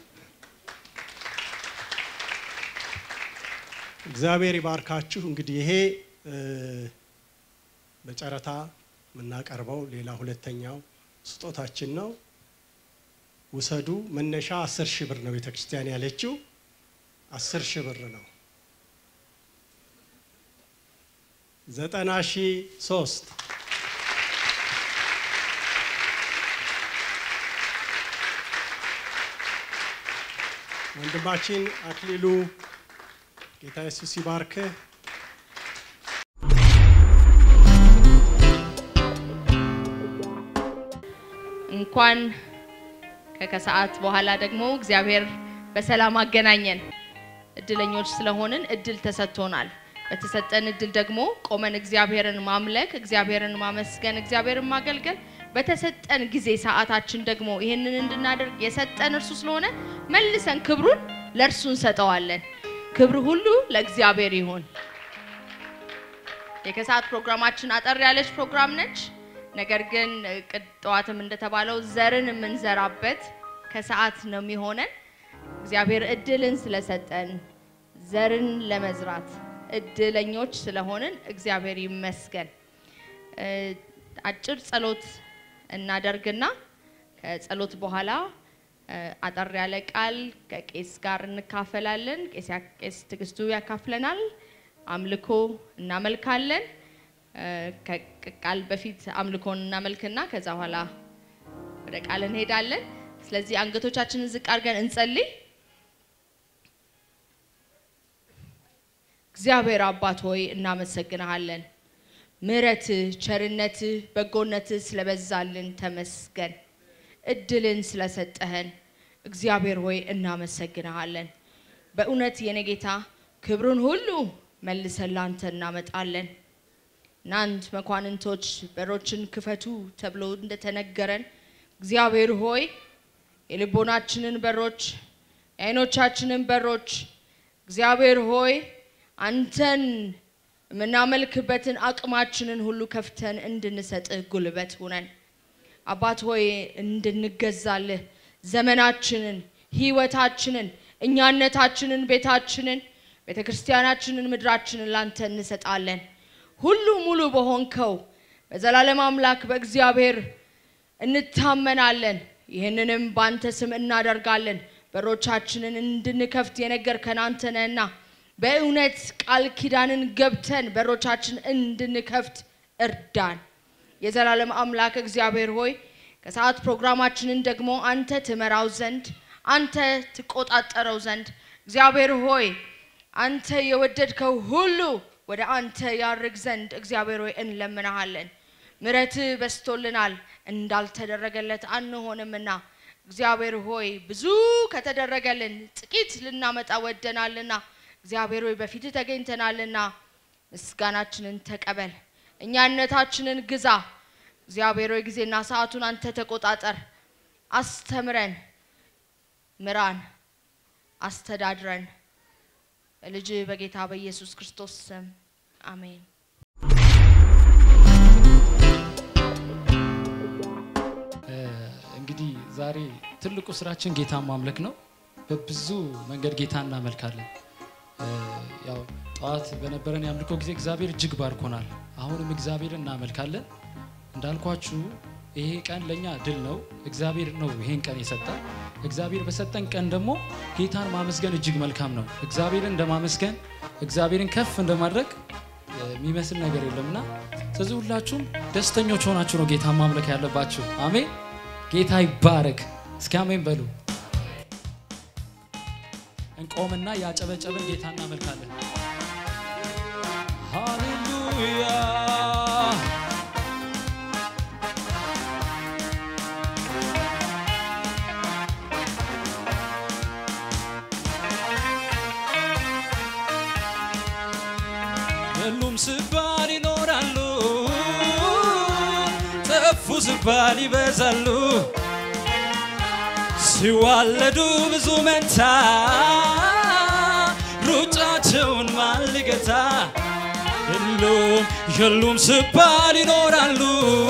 እግዚአብሔር ይባርካችሁ። እንግዲህ ይሄ እ፣ በጨረታ የምናቀርበው ሌላ ሁለተኛው ስጦታችን ነው። ውሰዱ። መነሻ አስር ሺህ ብር ነው ቤተ ክርስቲያን ያለችው፣ አስር ሺህ ብር ነው። ዘጠና ሺህ ሶስት ወንድማችን አክሊሉ ጌታ ኢየሱስ ይባርክህ። እንኳን ከከሰዓት በኋላ ደግሞ እግዚአብሔር በሰላም አገናኘን። እድለኞች ስለሆንን እድል ተሰጥቶናል። በተሰጠን እድል ደግሞ ቆመን እግዚአብሔርን ማምለክ፣ እግዚአብሔርን ማመስገን፣ እግዚአብሔርን ማገልገል በተሰጠን ጊዜ ሰዓታችን ደግሞ ይህንን እንድናደርግ የሰጠን እርሱ ስለሆነ መልሰን ክብሩን ለእርሱ እንሰጠዋለን። ክብር ሁሉ ለእግዚአብሔር ይሁን። የከሰዓት ፕሮግራማችን አጠር ያለች ፕሮግራም ነች። ነገር ግን ቅድ- ጠዋትም እንደተባለው ዘርን የምንዘራበት ከሰዓት ነው የሚሆነን። እግዚአብሔር እድልን ስለሰጠን ዘርን ለመዝራት እድለኞች ስለሆንን እግዚአብሔር ይመስገን። እ፣ አጭር ጸሎት እናደርግና ከጸሎት በኋላ እ፣ አጠር ያለ ቃል ከቄስ ጋር እንካፈላለን። ቄስ ያ- ቄስ ትዕግስቱ ያካፍለናል። አምልኮ እናመልካለን። እ፣ ከቃል በፊት አምልኮን እናመልክና ከዛ በኋላ ወደ ቃል እንሄዳለን። ስለዚህ አንገቶቻችንን ዝቅ አድርገን እንጸልይ። እግዚአብሔር አባት ሆይ እናመሰግንሃለን። ምሕረትህ፣ ቸርነትህ፣ በጎነትህ ስለበዛልን ተመስገን። እድልን ስለሰጠህን እግዚአብሔር ሆይ እናመሰግንሃለን። በእውነት የኔ ጌታ ክብሩን ሁሉ መልሰን ላንተ እናመጣለን። እናንት መኳንንቶች በሮችን ክፈቱ ተብሎ እንደተነገረን እግዚአብሔር ሆይ የልቦናችንን በሮች የዓይኖቻችንን በሮች እግዚአብሔር ሆይ አንተን የምናመልክበትን አቅማችንን ሁሉ ከፍተን እንድንሰጥህ ጉልበት ሁነን አባት ሆይ እንድንገዛልህ ዘመናችንን፣ ህይወታችንን፣ እኛነታችንን፣ ቤታችንን፣ ቤተ ክርስቲያናችንን፣ ምድራችንን ላንተ እንሰጣለን። ሁሉ ሙሉ በሆንከው በዘላለም አምላክ በእግዚአብሔር እንታመናለን። ይህንንም በአንተ ስም እናደርጋለን። በሮቻችንን እንድንከፍት የነገርከን አንተ ነህና በእውነት ቃል ኪዳንን ገብተን በሮቻችን እንድንከፍት እርዳን። የዘላለም አምላክ እግዚአብሔር ሆይ ከሰዓት ፕሮግራማችንን ደግሞ አንተ ትመራው ዘንድ አንተ ትቆጣጠረው ዘንድ እግዚአብሔር ሆይ አንተ የወደድከው ሁሉ ወደ አንተ ያርግ ዘንድ እግዚአብሔር ሆይ እንለምናሃለን። ምሕረትህ በስቶልናል እንዳልተደረገለት አንሆንምና እግዚአብሔር ሆይ ብዙ ከተደረገልን ጥቂት ልናመጣ ወደናልና እግዚአብሔር ሆይ በፊትህ ተገኝተናልና ምስጋናችንን ተቀበል፣ እኛነታችንን ግዛ። እግዚአብሔር ሆይ ጊዜና ሰዓቱን አንተ ተቆጣጠር፣ አስተምረን፣ ምራን፣ አስተዳድረን። በልጅ በጌታ በኢየሱስ ክርስቶስ ስም አሜን። እንግዲህ ዛሬ ትልቁ ስራችን ጌታን ማምለክ ነው። በብዙ መንገድ ጌታ እናመልካለን። እ፣ ያው ጠዋት በነበረን የአምልኮ ጊዜ እግዚአብሔር እጅግ ባርኮናል። አሁንም እግዚአብሔር እናመልካለን። እንዳልኳችሁ ይሄ ቀን ለእኛ ድል ነው። እግዚአብሔር ነው ይሄን ቀን የሰጠን። እግዚአብሔር በሰጠን ቀን ደግሞ ጌታን ማመስገን እጅግ መልካም ነው። እግዚአብሔርን እንደማመስገን እግዚአብሔርን ከፍ እንደማድረግ እ፣ የሚመስል ነገር የለምና ስለዚህ ሁላችሁም ደስተኞች ሆናችሁ ነው ጌታን ማምለክ ያለባችሁ። አሜን። ጌታ ይባረክ። እስኪ አሜን በሉ። እንቆምና ያጨበጨብን ጌታ እናመልካለን። ሃሌሉያ የሉም ስባል ይኖራሉ፣ ጠፉ ስባል ይበዛሉ። ሲዋለዱ ብዙ መንታ ሩጫቸውን ማን ሊገታ? የሉም የሉም ስባል ይኖራሉ፣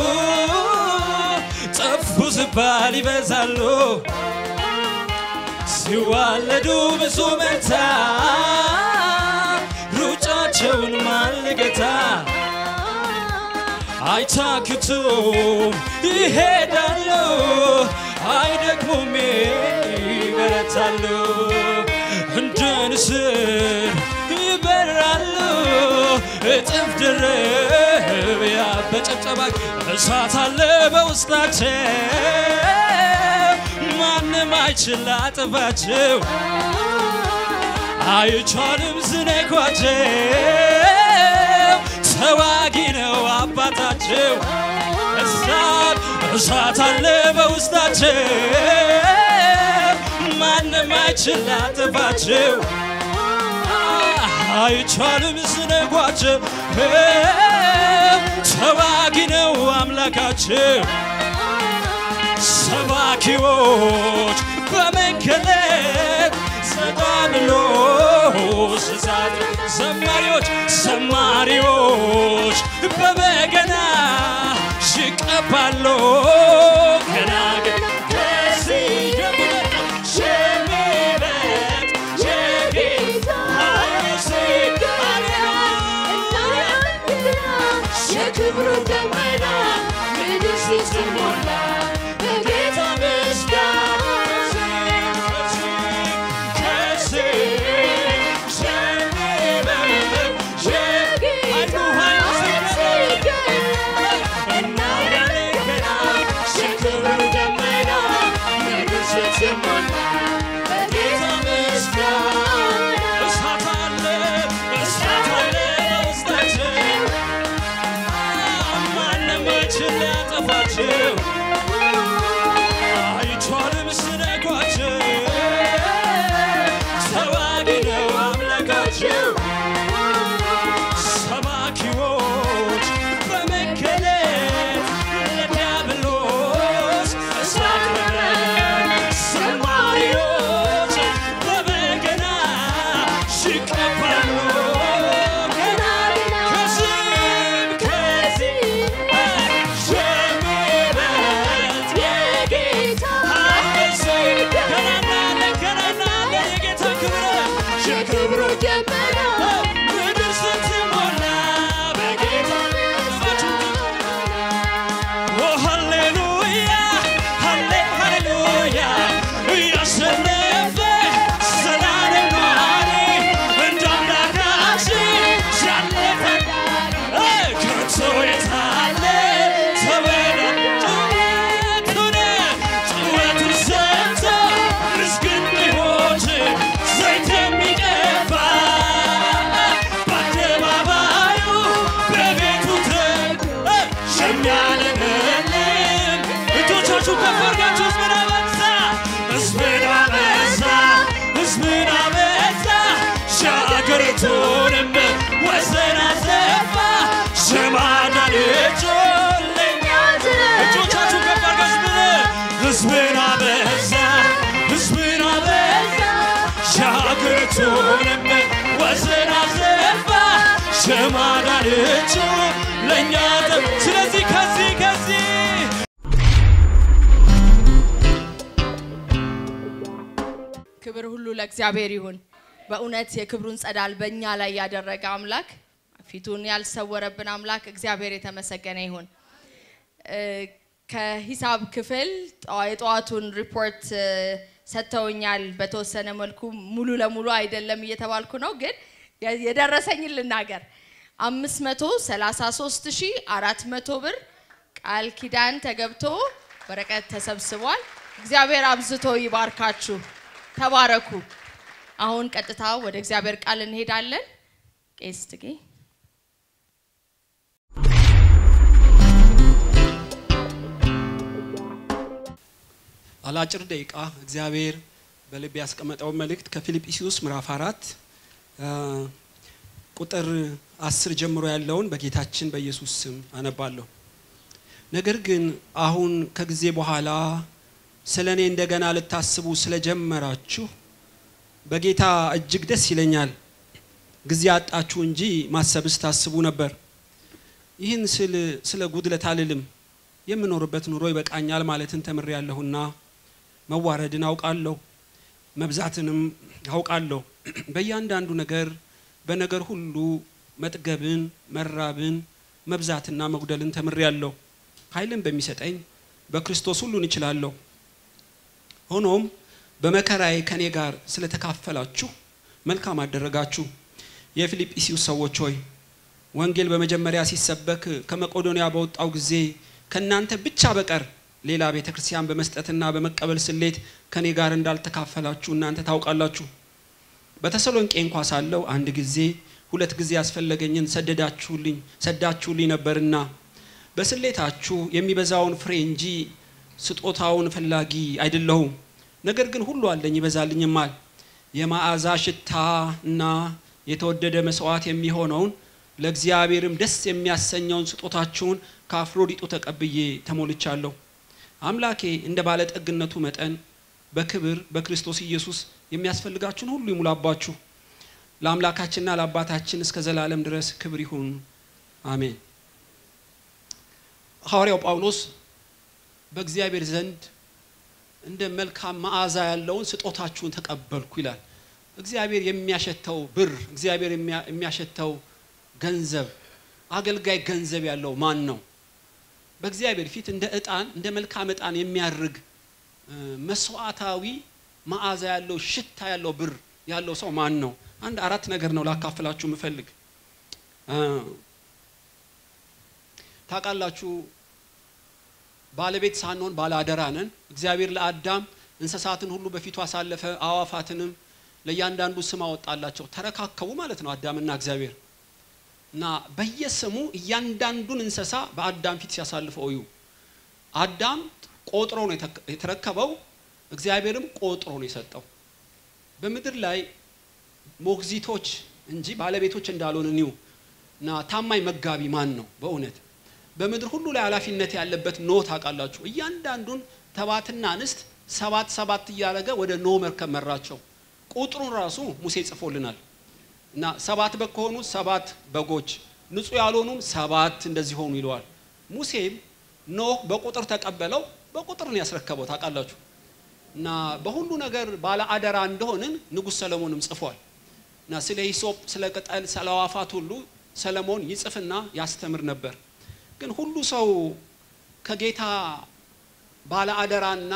ጠፉ ስባል ይበዛሉ። ሲዋለዱ ብዙ መንታ ሩጫቸውን ማን ሊገታ? አይታክቱም ይሄዳሉ፣ አይደክሙም ይበረታሉ፣ እንደ ንስር ይበራሉ፣ እጥፍ ድርብ ያበጨጨባ እሳት አለ በውስጣቸው ማንም አይችል ላጥፋቸው አይቻልም ዝነኳቸው ተዋጊ ነው አባታቸው እሳት እሳት አለ በውስጣቸው ማንም አይችል ላጥፋቸው አይቻልም ዝነኳቸው ተዋጊ ነው አምላካቸው ሰባኪዎች በመገለጥ ጸዳልሎ ስሳት ዘማሪዎች ዘማሪዎች በበገና ይቀባሉ ገና ግን ከዚህ የበለጠ የሚበልጥ የጌታ ምስል የክብሩ ደመና ምድር ስትሞላ በጌታ ምስጋና አይቻልም ስነኳቸው ተዋጊ ነው አምላካቸው ሰባኪዎች በመገለጥ ለዲያብሎስ እሳት በረን ዘማሪዎች በበገና ይቀባሉ ገና ከዚህም ከዚህ የሚበልጥ የጌታ ምስል ገና እናያለን ገና እናያለን የጌታ ክብር የክብሩ ደመና ምድር ስትሞላ በጌታ ኦ ሃሌሉያ ሃሌ ሃሌሉያ ያሸነፈ ዘላለም ነዋሪ እንደ አምላካችን ያለ ከቶ የታለ ተወዳጅነቱን ጩኸቱን ሰምቶ ምስግን ቢሆን ዘይት የሚቀባ በአደባባዩ በቤቱ ደግ የሚያለመልም እጆቻችሁ ከፍ አድርጋችሁ ሕዝብን አበዛ ሕዝብን አበዛ ሕዝብን አበዛ ሻገሪቱንም ወሰን አሰፋ የማዳን እጁን ለእኛ እጆቻችሁ ከፍ አድርጋችሁ ሕዝብን አበዛ ሕዝብን አበዛ ሻገሪቱንም ወሰን አሰፋ የማዳን እጁን ለእኛ ደ- ስለዚህ ከዚህ ከዚህ ክብር ሁሉ ለእግዚአብሔር ይሁን። በእውነት የክብሩን ጸዳል በእኛ ላይ ያደረገ አምላክ ፊቱን ያልሰወረብን አምላክ እግዚአብሔር የተመሰገነ ይሁን። እ፣ ከሂሳብ ክፍል ጠዋ- የጠዋቱን ሪፖርት እ፣ ሰጥተውኛል። በተወሰነ መልኩ ሙሉ ለሙሉ አይደለም እየተባልኩ ነው፣ ግን የ- የደረሰኝን ልናገር። አምስት መቶ ሰላሳ ሶስት ሺህ አራት መቶ ብር ቃል ኪዳን ተገብቶ ወረቀት ተሰብስቧል። እግዚአብሔር አብዝቶ ይባርካችሁ። ተባረኩ። አሁን ቀጥታ ወደ እግዚአብሔር ቃል እንሄዳለን። ቄስ ትጌ አላጭር ደቂቃ እግዚአብሔር በልብ ያስቀመጠውን መልእክት ከፊልጵስዩስ ምዕራፍ አራት አ፣ ቁጥር አስር ጀምሮ ያለውን በጌታችን በኢየሱስ ስም አነባለሁ። ነገር ግን አሁን ከጊዜ በኋላ ስለ እኔ እንደገና ልታስቡ ስለጀመራችሁ በጌታ እጅግ ደስ ይለኛል። ጊዜ አጣችሁ እንጂ ማሰብስ ታስቡ ነበር። ይህን ስል ስለ ጉድለት አልልም። የምኖርበት ኑሮ ይበቃኛል ማለትን ተምሬያለሁና መዋረድን አውቃለሁ፣ መብዛትንም አውቃለሁ። በእያንዳንዱ ነገር በነገር ሁሉ መጥገብን፣ መራብን፣ መብዛትና መጉደልን ተምሬያለሁ። ኃይልን በሚሰጠኝ በክርስቶስ ሁሉን እችላለሁ። ሆኖም በመከራዬ ከኔ ጋር ስለተካፈላችሁ መልካም አደረጋችሁ። የፊልጵስዩስ ሰዎች ሆይ ወንጌል በመጀመሪያ ሲሰበክ ከመቄዶንያ በወጣው ጊዜ ከእናንተ ብቻ በቀር ሌላ ቤተ ክርስቲያን በመስጠትና በመቀበል ስሌት ከኔ ጋር እንዳልተካፈላችሁ እናንተ ታውቃላችሁ። በተሰሎንቄ እንኳ ሳለሁ አንድ ጊዜ ሁለት ጊዜ ያስፈለገኝን ሰደዳችሁልኝ ሰዳችሁልኝ ነበርና በስሌታችሁ የሚበዛውን ፍሬ እንጂ ስጦታውን ፈላጊ አይደለሁም። ነገር ግን ሁሉ አለኝ ይበዛልኝማል። የመዓዛ ሽታ እና የተወደደ መስዋዕት የሚሆነውን ለእግዚአብሔርም ደስ የሚያሰኘውን ስጦታችሁን ከአፍሮዲጡ ተቀብዬ ተሞልቻለሁ። አምላኬ እንደ ባለጠግነቱ መጠን በክብር በክርስቶስ ኢየሱስ የሚያስፈልጋችሁን ሁሉ ይሙላባችሁ። ለአምላካችንና ለአባታችን እስከ ዘላለም ድረስ ክብር ይሁን፣ አሜን። ሐዋርያው ጳውሎስ በእግዚአብሔር ዘንድ እንደ መልካም መዓዛ ያለውን ስጦታችሁን ተቀበልኩ ይላል። እግዚአብሔር የሚያሸተው ብር፣ እግዚአብሔር የሚያሸተው ገንዘብ፣ አገልጋይ ገንዘብ ያለው ማን ነው? በእግዚአብሔር ፊት እንደ እጣን እንደ መልካም እጣን የሚያርግ መስዋዕታዊ መዓዛ ያለው ሽታ ያለው ብር ያለው ሰው ማን ነው? አንድ አራት ነገር ነው ላካፍላችሁ የምፈልግ። ታውቃላችሁ ባለቤት ሳንሆን ባለ አደራ ነን። እግዚአብሔር ለአዳም እንስሳትን ሁሉ በፊቱ አሳለፈ፣ አዋፋትንም ለእያንዳንዱ ስም አወጣላቸው። ተረካከቡ ማለት ነው አዳምና እግዚአብሔር እና በየስሙ እያንዳንዱን እንስሳ በአዳም ፊት ሲያሳልፈው እዩ። አዳም ቆጥሮ ነው የተረከበው፣ እግዚአብሔርም ቆጥሮ ነው የሰጠው። በምድር ላይ ሞግዚቶች እንጂ ባለቤቶች እንዳልሆን ኒው እና ታማኝ መጋቢ ማን ነው በእውነት በምድር ሁሉ ላይ ኃላፊነት ያለበት ኖ ታውቃላችሁ። እያንዳንዱን ተባትና እንስት ሰባት ሰባት እያደረገ ወደ ኖ መርከብ መራቸው። ቁጥሩን ራሱ ሙሴ ጽፎልናል። እና ሰባት በግ ከሆኑ ሰባት በጎች፣ ንጹህ ያልሆኑም ሰባት እንደዚህ ሆኑ ይለዋል። ሙሴም ኖህ በቁጥር ተቀበለው፣ በቁጥር ነው ያስረከበው ታውቃላችሁ። እና በሁሉ ነገር ባለ አደራ እንደሆንን ንጉሥ ሰለሞንም ጽፏል። እና ስለ ሂሶጵ፣ ስለ ቅጠል፣ ስለ አዋፋት ሁሉ ሰለሞን ይጽፍና ያስተምር ነበር። ግን ሁሉ ሰው ከጌታ ባለ አደራና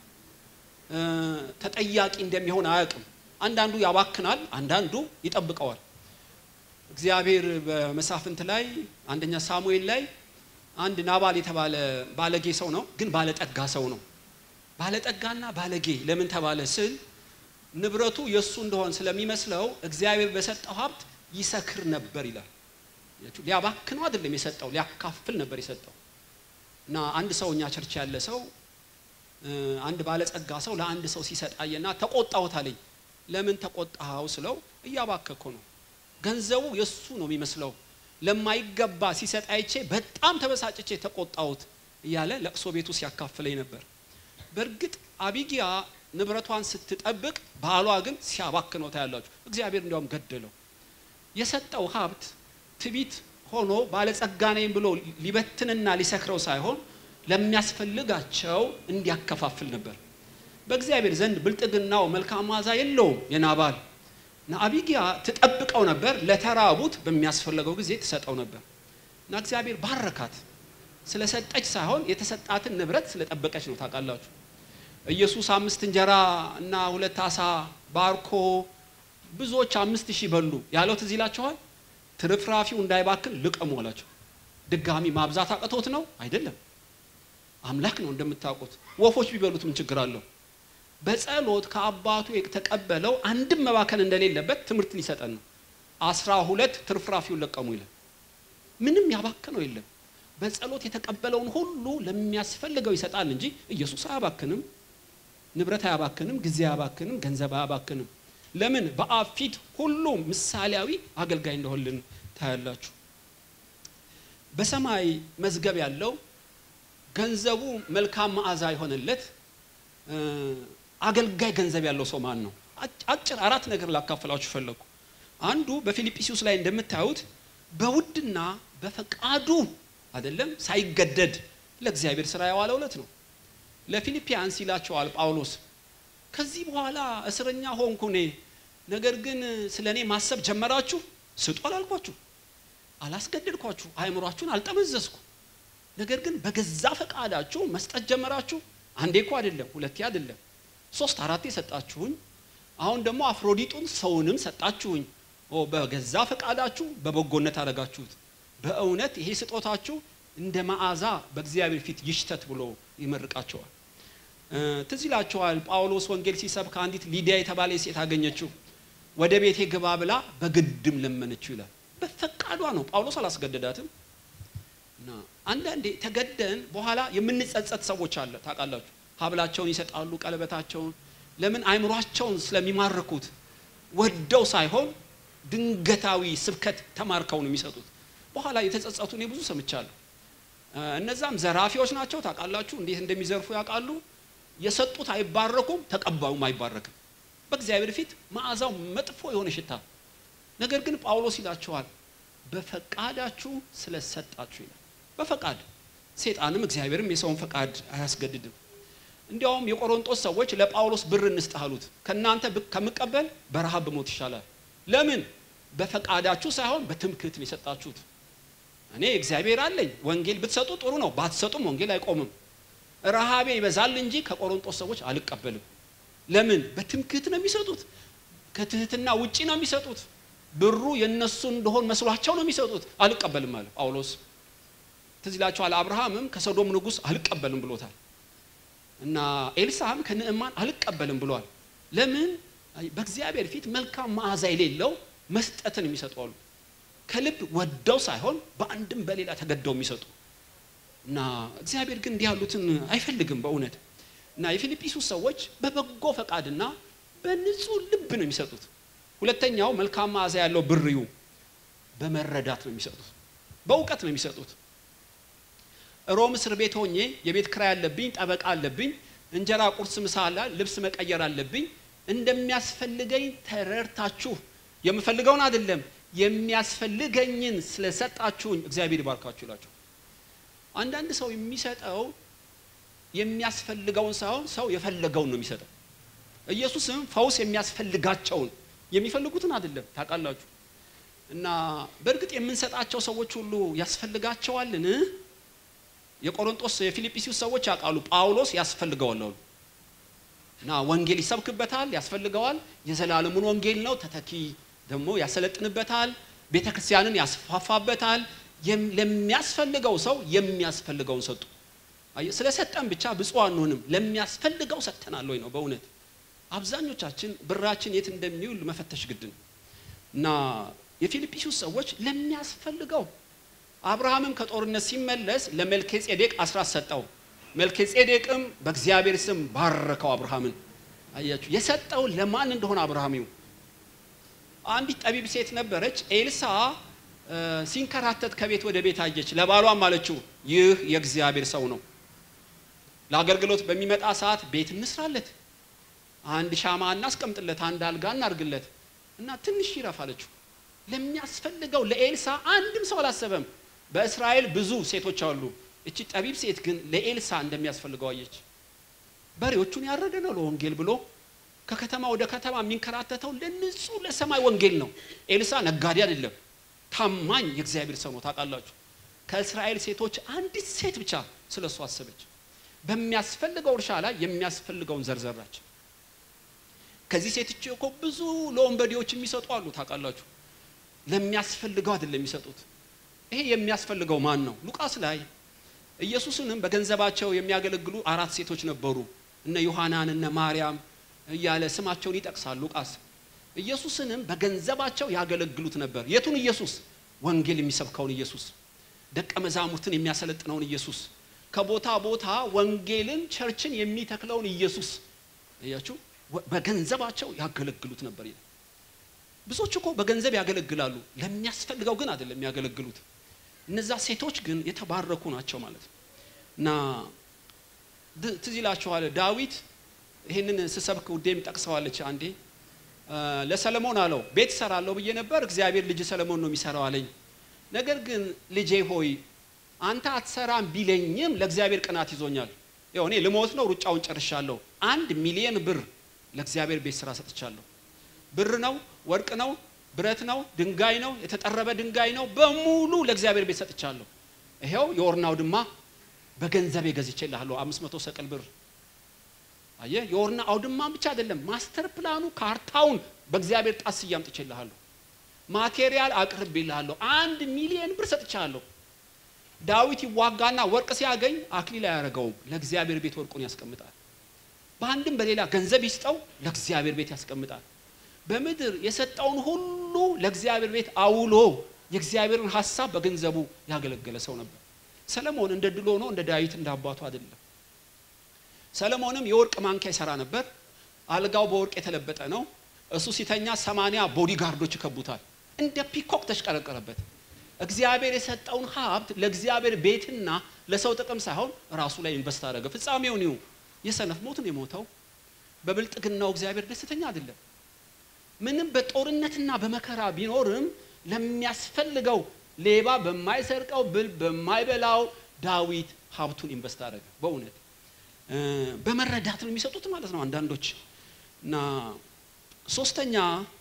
ተጠያቂ እንደሚሆን አያውቅም። አንዳንዱ ያባክናል፣ አንዳንዱ ይጠብቀዋል። እግዚአብሔር በመሳፍንት ላይ አንደኛ ሳሙኤል ላይ አንድ ናባል የተባለ ባለጌ ሰው ነው፣ ግን ባለጠጋ ሰው ነው። ባለጠጋና ባለጌ ለምን ተባለ ስል ንብረቱ የእሱ እንደሆን ስለሚመስለው እግዚአብሔር በሰጠው ሀብት ይሰክር ነበር ይላል። ሊያባክነው አይደለም የሰጠው፣ ሊያካፍል ነበር የሰጠው። እና አንድ ሰው እኛ ቸርች ያለ ሰው አንድ ባለጸጋ ሰው ለአንድ ሰው ሲሰጣየና ተቆጣሁት አለኝ። ለምን ተቆጣኸው ስለው እያባከኩ ነው፣ ገንዘቡ የእሱ ነው የሚመስለው፣ ለማይገባ ሲሰጥ አይቼ በጣም ተበሳጭቼ ተቆጣሁት እያለ ለቅሶ ቤቱ ሲያካፍለኝ ነበር። በእርግጥ አቢጊያ ንብረቷን ስትጠብቅ ባሏ ግን ሲያባክነው ታያላችሁ። እግዚአብሔር እንዲያውም ገደለው። የሰጠው ሀብት ትቢት ሆኖ ባለጸጋ ነኝ ብሎ ሊበትንና ሊሰክረው ሳይሆን ለሚያስፈልጋቸው እንዲያከፋፍል ነበር። በእግዚአብሔር ዘንድ ብልጥግናው መልካም መዓዛ የለውም የናባል እና አቢጊያ ትጠብቀው ነበር። ለተራቡት በሚያስፈልገው ጊዜ ትሰጠው ነበር እና እግዚአብሔር ባረካት። ስለሰጠች ሳይሆን የተሰጣትን ንብረት ስለጠበቀች ነው። ታውቃላችሁ ኢየሱስ አምስት እንጀራ እና ሁለት አሳ ባርኮ ብዙዎች አምስት ሺህ በሉ ያለው ትዝ ይላችኋል። ትርፍራፊው እንዳይባክን ልቀሙ አላቸው። ድጋሚ ማብዛት አቅቶት ነው አይደለም። አምላክ ነው እንደምታውቁት። ወፎች ቢበሉት ምን ችግር አለው? በጸሎት ከአባቱ የተቀበለው አንድም መባከን እንደሌለበት ትምህርት ሊሰጠን ነው። አስራ ሁለት ትርፍራፊውን ለቀሙ ይላል። ምንም ያባክነው የለም። በጸሎት የተቀበለውን ሁሉ ለሚያስፈልገው ይሰጣል እንጂ ኢየሱስ አያባክንም። ንብረት አያባክንም፣ ጊዜ አያባክንም፣ ገንዘብ አያባክንም። ለምን? በአብ ፊት ሁሉም ምሳሌያዊ አገልጋይ እንደሆልን ታያላችሁ። በሰማይ መዝገብ ያለው ገንዘቡ መልካም መዓዛ የሆነለት አገልጋይ ገንዘብ ያለው ሰው ማን ነው? አጭር አራት ነገር ላካፈላችሁ ፈለጉ። አንዱ በፊልጵስዩስ ላይ እንደምታዩት በውድና በፈቃዱ አይደለም ሳይገደድ ለእግዚአብሔር ስራ የዋለው ዕለት ነው። ለፊልፒያንስ ይላቸዋል ጳውሎስ ከዚህ በኋላ እስረኛ ሆንኩ እኔ፣ ነገር ግን ስለ እኔ ማሰብ ጀመራችሁ። ስጡ አላልኳችሁ፣ አላስገደድኳችሁ፣ አእምሯችሁን አልጠመዘዝኩ። ነገር ግን በገዛ ፈቃዳችሁ መስጠት ጀመራችሁ። አንዴ እኮ አይደለም፣ ሁለቴ አይደለም፣ ሶስት አራቴ ሰጣችሁኝ። አሁን ደግሞ አፍሮዲጡን ሰውንም ሰጣችሁኝ። በገዛ ፈቃዳችሁ በበጎነት አደረጋችሁት። በእውነት ይሄ ስጦታችሁ እንደ መዓዛ በእግዚአብሔር ፊት ይሽተት ብሎ ይመርቃቸዋል። ትዝ ይላቸዋል ጳውሎስ ወንጌል ሲሰብክ አንዲት ሊዲያ የተባለ ሴት አገኘችው። ወደ ቤቴ ግባ ብላ በግድም ለመነችው ይላል። በፈቃዷ ነው። ጳውሎስ አላስገደዳትም። እና አንዳንዴ ተገደን በኋላ የምንጸጸት ሰዎች አለ ታውቃላችሁ። ሀብላቸውን ይሰጣሉ፣ ቀለበታቸውን ለምን አይምሯቸውን ስለሚማርኩት ወደው ሳይሆን ድንገታዊ ስብከት ተማርከው ነው የሚሰጡት። በኋላ የተጸጸቱ እኔ ብዙ ሰምቻለሁ። እነዛም ዘራፊዎች ናቸው። ታውቃላችሁ፣ እንዴት እንደሚዘርፉ ያውቃሉ። የሰጡት አይባረኩም፣ ተቀባዩም አይባረክም። በእግዚአብሔር ፊት መዓዛው መጥፎ የሆነ ሽታ። ነገር ግን ጳውሎስ ይላቸዋል በፈቃዳችሁ ስለሰጣችሁ ይላል። በፈቃድ ሴጣንም እግዚአብሔርም የሰውን ፈቃድ አያስገድድም። እንዲያውም የቆሮንጦስ ሰዎች ለጳውሎስ ብር እንስጥ አሉት። ከእናንተ ከምቀበል በረሃብ ብሞት ይሻላል። ለምን? በፈቃዳችሁ ሳይሆን በትምክህት ነው የሰጣችሁት። እኔ እግዚአብሔር አለኝ፣ ወንጌል ብትሰጡ ጥሩ ነው፣ ባትሰጡም ወንጌል አይቆምም። ረሃቤ ይበዛል እንጂ ከቆሮንጦስ ሰዎች አልቀበልም። ለምን? በትምክህት ነው የሚሰጡት። ከትህትና ውጪ ነው የሚሰጡት። ብሩ የነሱ እንደሆን መስሏቸው ነው የሚሰጡት። አልቀበልም አለ ጳውሎስ። ትዝ ይላችኋል፣ አብርሃምም ከሶዶም ንጉሥ አልቀበልም ብሎታል። እና ኤልሳም ከንዕማን አልቀበልም ብሏል። ለምን? በእግዚአብሔር ፊት መልካም መዓዛ የሌለው መስጠትን የሚሰጡ አሉ። ከልብ ወደው ሳይሆን በአንድም በሌላ ተገደው የሚሰጡ እና እግዚአብሔር ግን እንዲህ ያሉትን አይፈልግም በእውነት እና የፊልጵስዩስ ሰዎች በበጎ ፈቃድና በንጹህ ልብ ነው የሚሰጡት። ሁለተኛው መልካም መዓዛ ያለው ብርዩ በመረዳት ነው የሚሰጡት፣ በእውቀት ነው የሚሰጡት። ሮም እስር ቤት ሆኜ የቤት ክራይ አለብኝ፣ ጠበቃ አለብኝ፣ እንጀራ፣ ቁርስ፣ ምሳ አለ፣ ልብስ መቀየር አለብኝ። እንደሚያስፈልገኝ ተረድታችሁ የምፈልገውን አይደለም የሚያስፈልገኝን ስለሰጣችሁኝ እግዚአብሔር ይባርካችሁ ይላቸው። አንዳንድ ሰው የሚሰጠው የሚያስፈልገውን ሳይሆን ሰው የፈለገውን ነው የሚሰጠው። ኢየሱስም ፈውስ የሚያስፈልጋቸውን የሚፈልጉትን አይደለም ታውቃላችሁ። እና በእርግጥ የምንሰጣቸው ሰዎች ሁሉ ያስፈልጋቸዋልን? የቆሮንጦስ የፊልጵስዩስ ሰዎች ያውቃሉ። ጳውሎስ ያስፈልገዋል አሉ እና ወንጌል ይሰብክበታል፣ ያስፈልገዋል። የዘላለሙን ወንጌል ነው። ተተኪ ደግሞ ያሰለጥንበታል፣ ቤተ ክርስቲያንን ያስፋፋበታል። ለሚያስፈልገው ሰው የሚያስፈልገውን ሰጡ። ስለሰጠን ብቻ ብፁዕ አንሆንም። ለሚያስፈልገው ሰጥተናል ወይ ነው በእውነት አብዛኞቻችን ብራችን የት እንደሚውል መፈተሽ ግድ ነው እና የፊልጵስዩስ ሰዎች ለሚያስፈልገው አብርሃምም ከጦርነት ሲመለስ ለመልኬ ጼዴቅ አስራት ሰጠው። መልኬ ጼዴቅም በእግዚአብሔር ስም ባረከው አብርሃምን። አያችሁ የሰጠው ለማን እንደሆነ አብርሃሚው አንዲት ጠቢብ ሴት ነበረች። ኤልሳ ሲንከራተት ከቤት ወደ ቤት አየች። ለባሏም አለችው ይህ የእግዚአብሔር ሰው ነው፣ ለአገልግሎት በሚመጣ ሰዓት ቤት እንስራለት፣ አንድ ሻማ እናስቀምጥለት፣ አንድ አልጋ እናርግለት እና ትንሽ ይረፍ አለችው። ለሚያስፈልገው ለኤልሳ አንድም ሰው አላሰበም። በእስራኤል ብዙ ሴቶች አሉ። እቺ ጠቢብ ሴት ግን ለኤልሳ እንደሚያስፈልገው አየች። በሬዎቹን ያረደ ነው ለወንጌል ብሎ ከከተማ ወደ ከተማ የሚንከራተተው ለንጹህ ለሰማይ ወንጌል ነው። ኤልሳ ነጋዴ አይደለም፣ ታማኝ የእግዚአብሔር ሰው ነው። ታውቃላችሁ፣ ከእስራኤል ሴቶች አንዲት ሴት ብቻ ስለ እሱ አሰበች። በሚያስፈልገው እርሻ ላይ የሚያስፈልገውን ዘርዘራች። ከዚህ ሴት እቺ እኮ ብዙ ለወንበዴዎች የሚሰጡ አሉ። ታውቃላችሁ፣ ለሚያስፈልገው አይደለም የሚሰጡት። ይሄ የሚያስፈልገው ማን ነው? ሉቃስ ላይ ኢየሱስንም በገንዘባቸው የሚያገለግሉ አራት ሴቶች ነበሩ። እነ ዮሐናን እነ ማርያም እያለ ስማቸውን ይጠቅሳል ሉቃስ። ኢየሱስንም በገንዘባቸው ያገለግሉት ነበር። የቱን ኢየሱስ? ወንጌል የሚሰብከውን ኢየሱስ፣ ደቀ መዛሙርትን የሚያሰለጥነውን ኢየሱስ፣ ከቦታ ቦታ ወንጌልን ቸርችን የሚተክለውን ኢየሱስ። እያችሁ በገንዘባቸው ያገለግሉት ነበር ይላል። ብዙዎች እኮ በገንዘብ ያገለግላሉ፣ ለሚያስፈልገው ግን አይደለም የሚያገለግሉት። እነዛ ሴቶች ግን የተባረኩ ናቸው ማለት ነው። እና ትዝ ይላችኋል ዳዊት ይህንን ስሰብክ ውዴም ጠቅሰዋለች አንዴ ለሰለሞን አለው ቤት እሰራለሁ ብዬ ነበር፣ እግዚአብሔር ልጅ ሰለሞን ነው የሚሰራው አለኝ። ነገር ግን ልጄ ሆይ አንተ አትሰራም ቢለኝም ለእግዚአብሔር ቅናት ይዞኛል። ያው እኔ ልሞት ነው፣ ሩጫውን ጨርሻለሁ። አንድ ሚሊየን ብር ለእግዚአብሔር ቤት ስራ ሰጥቻለሁ። ብር ነው፣ ወርቅ ነው፣ ብረት ነው፣ ድንጋይ ነው፣ የተጠረበ ድንጋይ ነው፣ በሙሉ ለእግዚአብሔር ቤት ሰጥቻለሁ። ይሄው የኦርና አውድማ በገንዘብ ገዝቼልሃለሁ፣ አምስት መቶ ሰቅል ብር አየ የኦርና አውድማ ብቻ አይደለም፣ ማስተር ፕላኑ ካርታውን በእግዚአብሔር ጣት ስዬ አምጥቼልሃለሁ። ማቴሪያል አቅርቤልሃለሁ። አንድ ሚሊየን ብር ሰጥቻለሁ። ዳዊት ይዋጋና ወርቅ ሲያገኝ አክሊል አያደርገውም፣ ለእግዚአብሔር ቤት ወርቁን ያስቀምጣል። በአንድም በሌላ ገንዘብ ይስጠው፣ ለእግዚአብሔር ቤት ያስቀምጣል። በምድር የሰጠውን ሁሉ ለእግዚአብሔር ቤት አውሎ የእግዚአብሔርን ሀሳብ በገንዘቡ ያገለገለ ሰው ነበር። ሰለሞን እንደ ድሎ ነው፣ እንደ ዳዊት እንደ አባቱ አይደለም። ሰለሞንም የወርቅ ማንኪያ ይሰራ ነበር። አልጋው በወርቅ የተለበጠ ነው። እሱ ሲተኛ ሰማንያ ቦዲ ጋርዶች ይከቡታል። እንደ ፒኮክ ተሽቀረቀረበት። እግዚአብሔር የሰጠውን ሀብት ለእግዚአብሔር ቤትና ለሰው ጥቅም ሳይሆን ራሱ ላይ ኢንቨስት አደረገ። ፍጻሜውን ይሁ የሰነፍ ሞትን የሞተው በብልጥግናው እግዚአብሔር ደስተኛ አይደለም። ምንም በጦርነትና በመከራ ቢኖርም ለሚያስፈልገው ሌባ በማይሰርቀው ብል በማይበላው ዳዊት ሀብቱን ኢንቨስት አደረገ። በእውነት እ፣ በመረዳት ነው የሚሰጡት ማለት ነው አንዳንዶች እና ሶስተኛ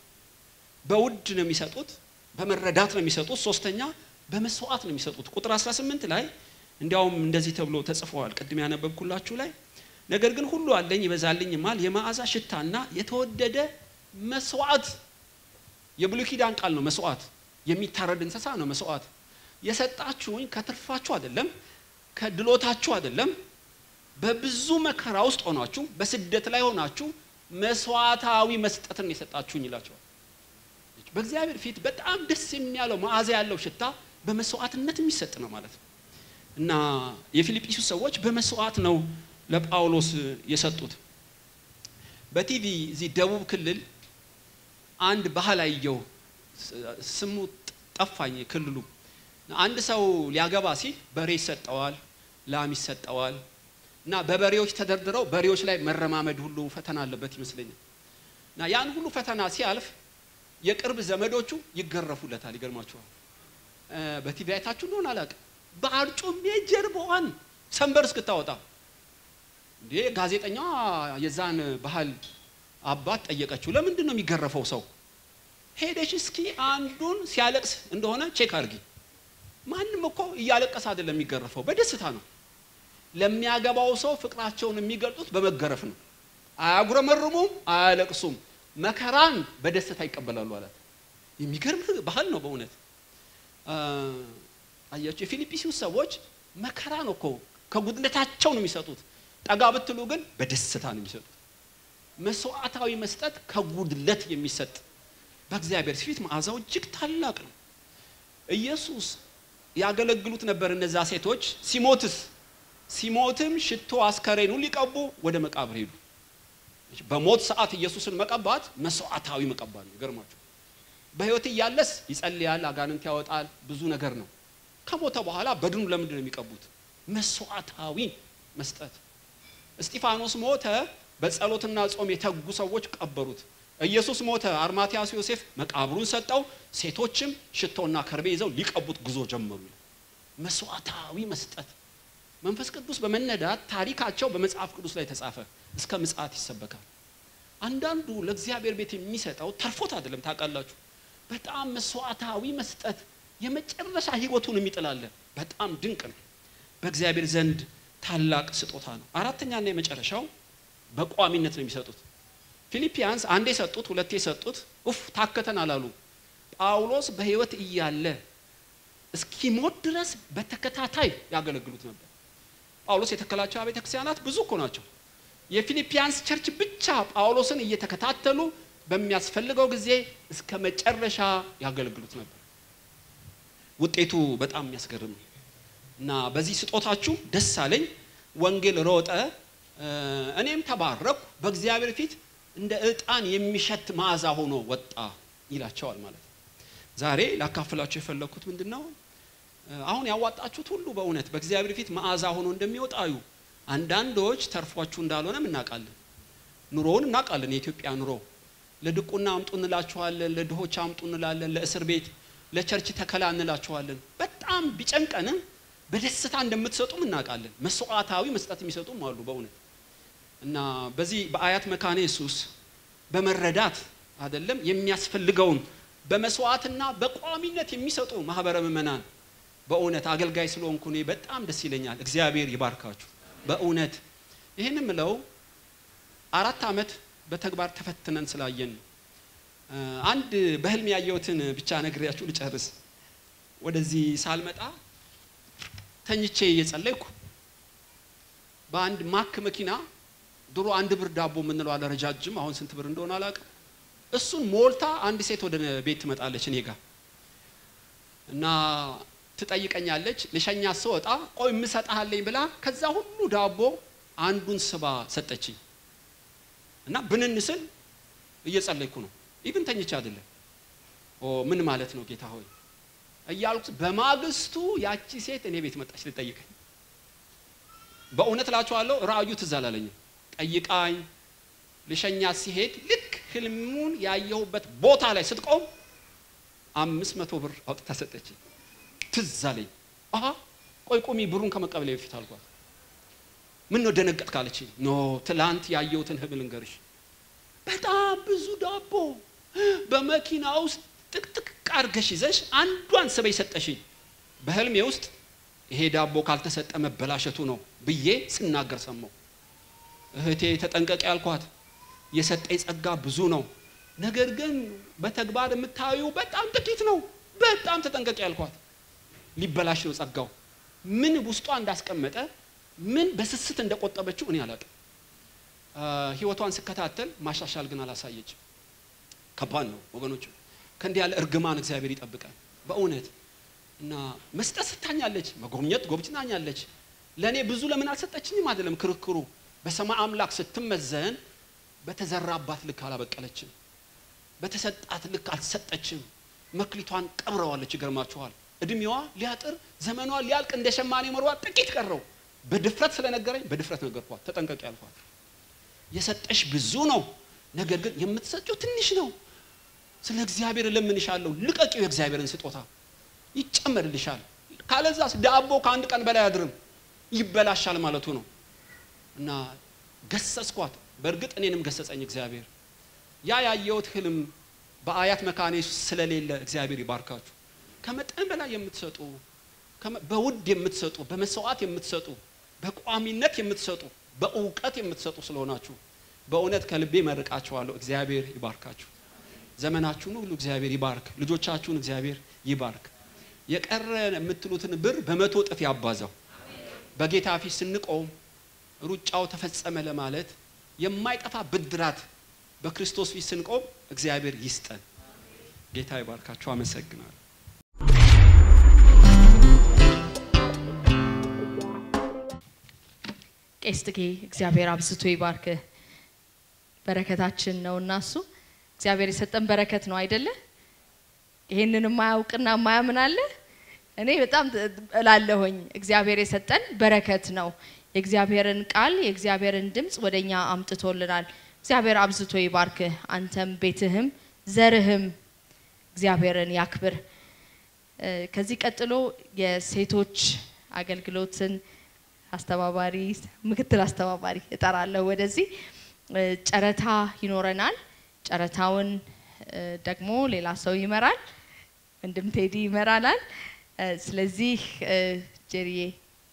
በውድ ነው የሚሰጡት፣ በመረዳት ነው የሚሰጡት። ሶስተኛ በመስዋዕት ነው የሚሰጡት። ቁጥር 18 ላይ እንዲያውም እንደዚህ ተብሎ ተጽፈዋል። ቅድም ያነበብኩላችሁ ላይ ነገር ግን ሁሉ አለኝ ይበዛልኝማል፣ የመዓዛ ሽታና የተወደደ መስዋዕት። የብሉይ ኪዳን ቃል ነው መስዋዕት። የሚታረድ እንስሳ ነው መስዋዕት። የሰጣችሁኝ ከትርፋችሁ አይደለም፣ ከድሎታችሁ አይደለም፣ በብዙ መከራ ውስጥ ሆናችሁ በስደት ላይ ሆናችሁ መስዋዕታዊ መስጠትን የሰጣችሁኝ ይላቸዋል። በእግዚአብሔር ፊት በጣም ደስ የሚያለው መዓዛ ያለው ሽታ በመስዋዕትነት የሚሰጥ ነው ማለት ነው እና የፊልጵስዩስ ሰዎች በመስዋዕት ነው ለጳውሎስ የሰጡት። በቲቪ እዚህ ደቡብ ክልል አንድ ባህል አየሁ። ስሙ ጠፋኝ ክልሉ። አንድ ሰው ሊያገባ ሲል በሬ ይሰጠዋል፣ ላም ይሰጠዋል እና በበሬዎች ተደርድረው በሬዎች ላይ መረማመድ ሁሉ ፈተና አለበት ይመስለኛል። እና ያን ሁሉ ፈተና ሲያልፍ የቅርብ ዘመዶቹ ይገረፉለታል። ይገርማችኋል። እ፣ በቲቪ አይታችሁ እንደሆነ አላውቅም። በአርጩሜ ጀርባዋን ሰንበር እስክታወጣ እንዴ ጋዜጠኛዋ የዛን ባህል አባት ጠየቀችው። ለምንድን ነው የሚገረፈው ሰው? ሄደሽ እስኪ አንዱን ሲያለቅስ እንደሆነ ቼክ አድርጊ። ማንም እኮ እያለቀሰ አይደለም የሚገረፈው፣ በደስታ ነው። ለሚያገባው ሰው ፍቅራቸውን የሚገልጡት በመገረፍ ነው። አያጉረመርሙም፣ አያለቅሱም። መከራን በደስታ ይቀበላሉ አላት። የሚገርም ባህል ነው በእውነት አ፣ አያችሁ። የፊልጵስዩስ ሰዎች መከራ ነው እኮ ከጉድለታቸው ነው የሚሰጡት። ጠጋ ብትሉ ግን በደስታ ነው የሚሰጡት። መስዋዕታዊ መስጠት ከጉድለት የሚሰጥ በእግዚአብሔር ፊት መዓዛው እጅግ ታላቅ ነው። ኢየሱስ ያገለግሉት ነበር እነዛ ሴቶች። ሲሞትስ ሲሞትም ሽቶ አስከሬኑ ሊቀቡ ወደ መቃብር ሄዱ። በሞት ሰዓት ኢየሱስን መቀባት መስዋዕታዊ መቀባት ነው። ይገርማችሁ። በሕይወት እያለስ ይጸልያል፣ አጋንንት ያወጣል፣ ብዙ ነገር ነው። ከሞተ በኋላ በድኑ ለምንድን ነው የሚቀቡት? መስዋዕታዊ መስጠት። እስጢፋኖስ ሞተ፣ በጸሎትና ጾም የተጉ ሰዎች ቀበሩት። ኢየሱስ ሞተ፣ አርማትያስ ዮሴፍ መቃብሩን ሰጠው፣ ሴቶችም ሽቶና ከርቤ ይዘው ሊቀቡት ጉዞ ጀመሩ። መስዋዕታዊ መስጠት መንፈስ ቅዱስ በመነዳት ታሪካቸው በመጽሐፍ ቅዱስ ላይ ተጻፈ። እስከ ምጽአት ይሰበካል። አንዳንዱ ለእግዚአብሔር ቤት የሚሰጠው ተርፎት አይደለም። ታውቃላችሁ፣ በጣም መስዋዕታዊ መስጠት የመጨረሻ ህይወቱን የሚጥላለ በጣም ድንቅ ነው። በእግዚአብሔር ዘንድ ታላቅ ስጦታ ነው። አራተኛና የመጨረሻው በቋሚነት ነው የሚሰጡት። ፊልፒያንስ አንዴ ሰጡት፣ ሁለቴ ሰጡት፣ ኡፍ ታከተን አላሉ። ጳውሎስ በህይወት እያለ እስኪሞት ድረስ በተከታታይ ያገለግሉት ነበር። ጳውሎስ የተከላቸው አብያተ ክርስቲያናት ብዙ እኮ ናቸው። የፊልፒያንስ ቸርች ብቻ ጳውሎስን እየተከታተሉ በሚያስፈልገው ጊዜ እስከ መጨረሻ ያገለግሉት ነበር። ውጤቱ በጣም የሚያስገርም ነው እና በዚህ ስጦታችሁ ደስ አለኝ። ወንጌል ሮጠ፣ እኔም ተባረኩ፣ በእግዚአብሔር ፊት እንደ ዕጣን የሚሸት መዓዛ ሆኖ ወጣ ይላቸዋል ማለት ነው። ዛሬ ላካፍላችሁ የፈለግኩት ምንድን ነው? አሁን ያዋጣችሁት ሁሉ በእውነት በእግዚአብሔር ፊት መዓዛ ሆኖ እንደሚወጣዩ አንዳንዶች ተርፏችሁ እንዳልሆነም እናውቃለን። ኑሮውን እናውቃለን። የኢትዮጵያ ኑሮ ለድቁና አምጡ እንላችኋለን፣ ለድሆች አምጡ እንላለን፣ ለእስር ቤት ለቸርች ተከላ እንላችኋለን። በጣም ቢጨንቀንም በደስታ እንደምትሰጡም እናውቃለን። መስዋዕታዊ መስጠት የሚሰጡም አሉ በእውነት እና በዚህ በአያት መካነ ኢየሱስ በመረዳት አይደለም የሚያስፈልገውን በመስዋዕትና በቋሚነት የሚሰጡ ማህበረ ምእመናን በእውነት አገልጋይ ስለሆንኩ እኔ በጣም ደስ ይለኛል። እግዚአብሔር ይባርካችሁ። በእውነት ይህን ምለው አራት ዓመት በተግባር ተፈትነን ስላየን ነው። አንድ በህልም ያየሁትን ብቻ ነግሬያችሁ ልጨርስ። ወደዚህ ሳልመጣ ተኝቼ እየጸለይኩ በአንድ ማክ መኪና ድሮ አንድ ብር ዳቦ የምንለው አለ ረጃጅም፣ አሁን ስንት ብር እንደሆነ አላውቅም። እሱን ሞልታ አንድ ሴት ወደ ቤት ትመጣለች እኔ ጋር እና ትጠይቀኛለች። ልሸኛ ስወጣ ቆይ የምሰጥሃለኝ ብላ ከዛ ሁሉ ዳቦ አንዱን ስባ ሰጠችኝ እና ብንን ስል እየጸለይኩ ነው። ኢብን ተኝቼ አይደለም። ኦ ምን ማለት ነው ጌታ ሆይ እያልኩ በማግስቱ ያቺ ሴት እኔ ቤት መጣች ልጠይቀኝ። በእውነት እላችኋለሁ ራእዩ ትዝ አላለኝም። ጠይቃኝ ልሸኛት ሲሄድ ልክ ህልሙን ያየሁበት ቦታ ላይ ስትቆም አምስት መቶ ብር አውጥታ ሰጠችኝ። ትዝ አለኝ። አሀ ቆይ ቁሚ ብሩን ከመቀበሌ በፊት አልኳት። ምን ነው ደነገጥ ካለችኝ፣ ኖ ትላንት ያየሁትን ህልም ልንገርሽ። በጣም ብዙ ዳቦ በመኪና ውስጥ ጥቅጥቅ አድርገሽ ይዘሽ አንዷን ስበይ ሰጠሽኝ። በህልሜ ውስጥ ይሄ ዳቦ ካልተሰጠ መበላሸቱ ነው ብዬ ስናገር ሰማሁ። እህቴ ተጠንቀቂ ያልኳት የሰጠኝ ጸጋ ብዙ ነው፣ ነገር ግን በተግባር የምታዩ በጣም ጥቂት ነው። በጣም ተጠንቀቂ ያልኳት ሊበላሽ ነው ጸጋው። ምን ውስጧ እንዳስቀመጠ ምን በስስት እንደቆጠበችው እኔ አላውቅም። ህይወቷን ስከታተል ማሻሻል ግን አላሳየችም። ከባድ ነው ወገኖች። ከእንዲህ ያለ እርግማን እግዚአብሔር ይጠብቃል በእውነት እና መስጠት ስታኛለች፣ መጎብኘት ጎብኝታኛለች። ለእኔ ብዙ ለምን አልሰጠችኝም አይደለም ክርክሩ። በሰማይ አምላክ ስትመዘን በተዘራባት ልክ አላበቀለችም፣ በተሰጣት ልክ አልሰጠችም። መክሊቷን ቀብረዋለች። ይገርማችኋል። እድሜዋ ሊያጥር ዘመኗ ሊያልቅ እንደ ሸማኔ መሯ ጥቂት ቀረው። በድፍረት ስለነገረኝ በድፍረት ነገርኳት። ተጠንቀቂ ያልኳት የሰጠሽ ብዙ ነው፣ ነገር ግን የምትሰጪው ትንሽ ነው። ስለ እግዚአብሔር እለምንሻለሁ፣ ልቀቂው የእግዚአብሔርን ስጦታ ይጨመርልሻል። ካለዛስ ዳቦ ከአንድ ቀን በላይ አድርም ይበላሻል ማለቱ ነው። እና ገሰጽኳት። በእርግጥ እኔንም ገሰጸኝ እግዚአብሔር። ያ ያየሁት ህልም በአያት መካኔ ስለሌለ እግዚአብሔር ይባርካችሁ። ከመጠን በላይ የምትሰጡ በውድ የምትሰጡ በመስዋዕት የምትሰጡ በቋሚነት የምትሰጡ በእውቀት የምትሰጡ ስለሆናችሁ በእውነት ከልቤ መርቃችኋለሁ። እግዚአብሔር ይባርካችሁ። ዘመናችሁን ሁሉ እግዚአብሔር ይባርክ። ልጆቻችሁን እግዚአብሔር ይባርክ። የቀረ የምትሉትን ብር በመቶ እጥፍ ያባዛው። በጌታ ፊት ስንቆም ሩጫው ተፈጸመ ለማለት የማይጠፋ ብድራት በክርስቶስ ፊት ስንቆም እግዚአብሔር ይስጠን። ጌታ ይባርካችሁ። አመሰግናለሁ። ቄስ ጥጌ እግዚአብሔር አብዝቶ ይባርክ። በረከታችን ነው እና እሱ እግዚአብሔር የሰጠን በረከት ነው አይደለ? ይሄንን የማያውቅና የማያምን አለ? እኔ በጣም እላለሁኝ እግዚአብሔር የሰጠን በረከት ነው። የእግዚአብሔርን ቃል የእግዚአብሔርን ድምፅ ወደኛ አምጥቶልናል። እግዚአብሔር አብዝቶ ይባርክ። አንተም ቤትህም ዘርህም እግዚአብሔርን ያክብር። ከዚህ ቀጥሎ የሴቶች አገልግሎትን አስተባባሪ ምክትል አስተባባሪ እጠራለሁ ወደዚህ። ጨረታ ይኖረናል። ጨረታውን ደግሞ ሌላ ሰው ይመራል። ወንድም ቴዲ ይመራናል። ስለዚህ ጀሪዬ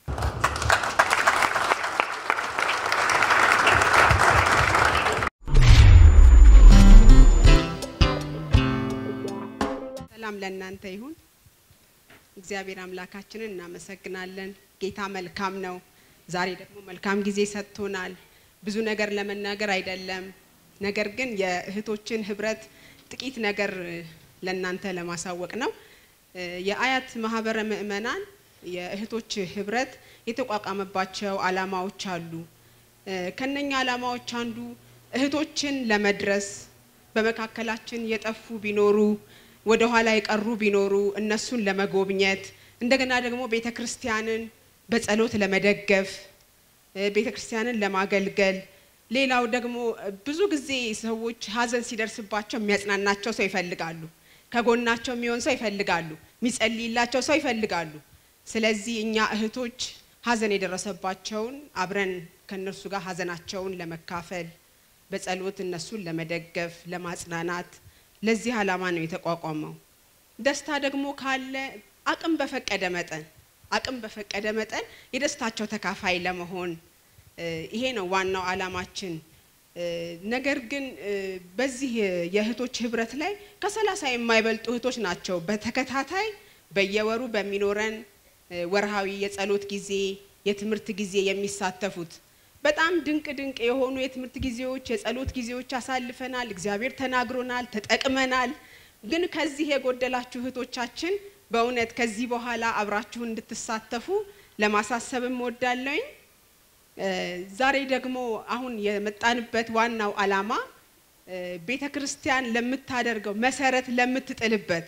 ሰላም ለእናንተ ይሁን። እግዚአብሔር አምላካችንን እናመሰግናለን። ጌታ መልካም ነው። ዛሬ ደግሞ መልካም ጊዜ ሰጥቶናል። ብዙ ነገር ለመናገር አይደለም፣ ነገር ግን የእህቶችን ህብረት ጥቂት ነገር ለእናንተ ለማሳወቅ ነው። የአያት ማህበረ ምእመናን የእህቶች ህብረት የተቋቋመባቸው አላማዎች አሉ። ከነኛ አላማዎች አንዱ እህቶችን ለመድረስ በመካከላችን የጠፉ ቢኖሩ ወደ ኋላ የቀሩ ቢኖሩ እነሱን ለመጎብኘት እንደገና ደግሞ ቤተ ክርስቲያንን በጸሎት ለመደገፍ ቤተ ክርስቲያንን ለማገልገል ሌላው ደግሞ ብዙ ጊዜ ሰዎች ሀዘን ሲደርስባቸው የሚያጽናናቸው ሰው ይፈልጋሉ። ከጎናቸው የሚሆን ሰው ይፈልጋሉ። የሚጸልይላቸው ሰው ይፈልጋሉ። ስለዚህ እኛ እህቶች ሀዘን የደረሰባቸውን አብረን ከእነርሱ ጋር ሀዘናቸውን ለመካፈል በጸሎት እነሱን ለመደገፍ፣ ለማጽናናት ለዚህ ዓላማ ነው የተቋቋመው። ደስታ ደግሞ ካለ አቅም በፈቀደ መጠን አቅም በፈቀደ መጠን የደስታቸው ተካፋይ ለመሆን ይሄ ነው ዋናው ዓላማችን። ነገር ግን በዚህ የእህቶች ህብረት ላይ ከሰላሳ የማይበልጡ እህቶች ናቸው በተከታታይ በየወሩ በሚኖረን ወርሃዊ የጸሎት ጊዜ፣ የትምህርት ጊዜ የሚሳተፉት። በጣም ድንቅ ድንቅ የሆኑ የትምህርት ጊዜዎች፣ የጸሎት ጊዜዎች አሳልፈናል። እግዚአብሔር ተናግሮናል፣ ተጠቅመናል። ግን ከዚህ የጎደላችሁ እህቶቻችን በእውነት ከዚህ በኋላ አብራችሁ እንድትሳተፉ ለማሳሰብም እወዳለሁኝ። ዛሬ ደግሞ አሁን የመጣንበት ዋናው ዓላማ ቤተ ክርስቲያን ለምታደርገው መሰረት ለምትጥልበት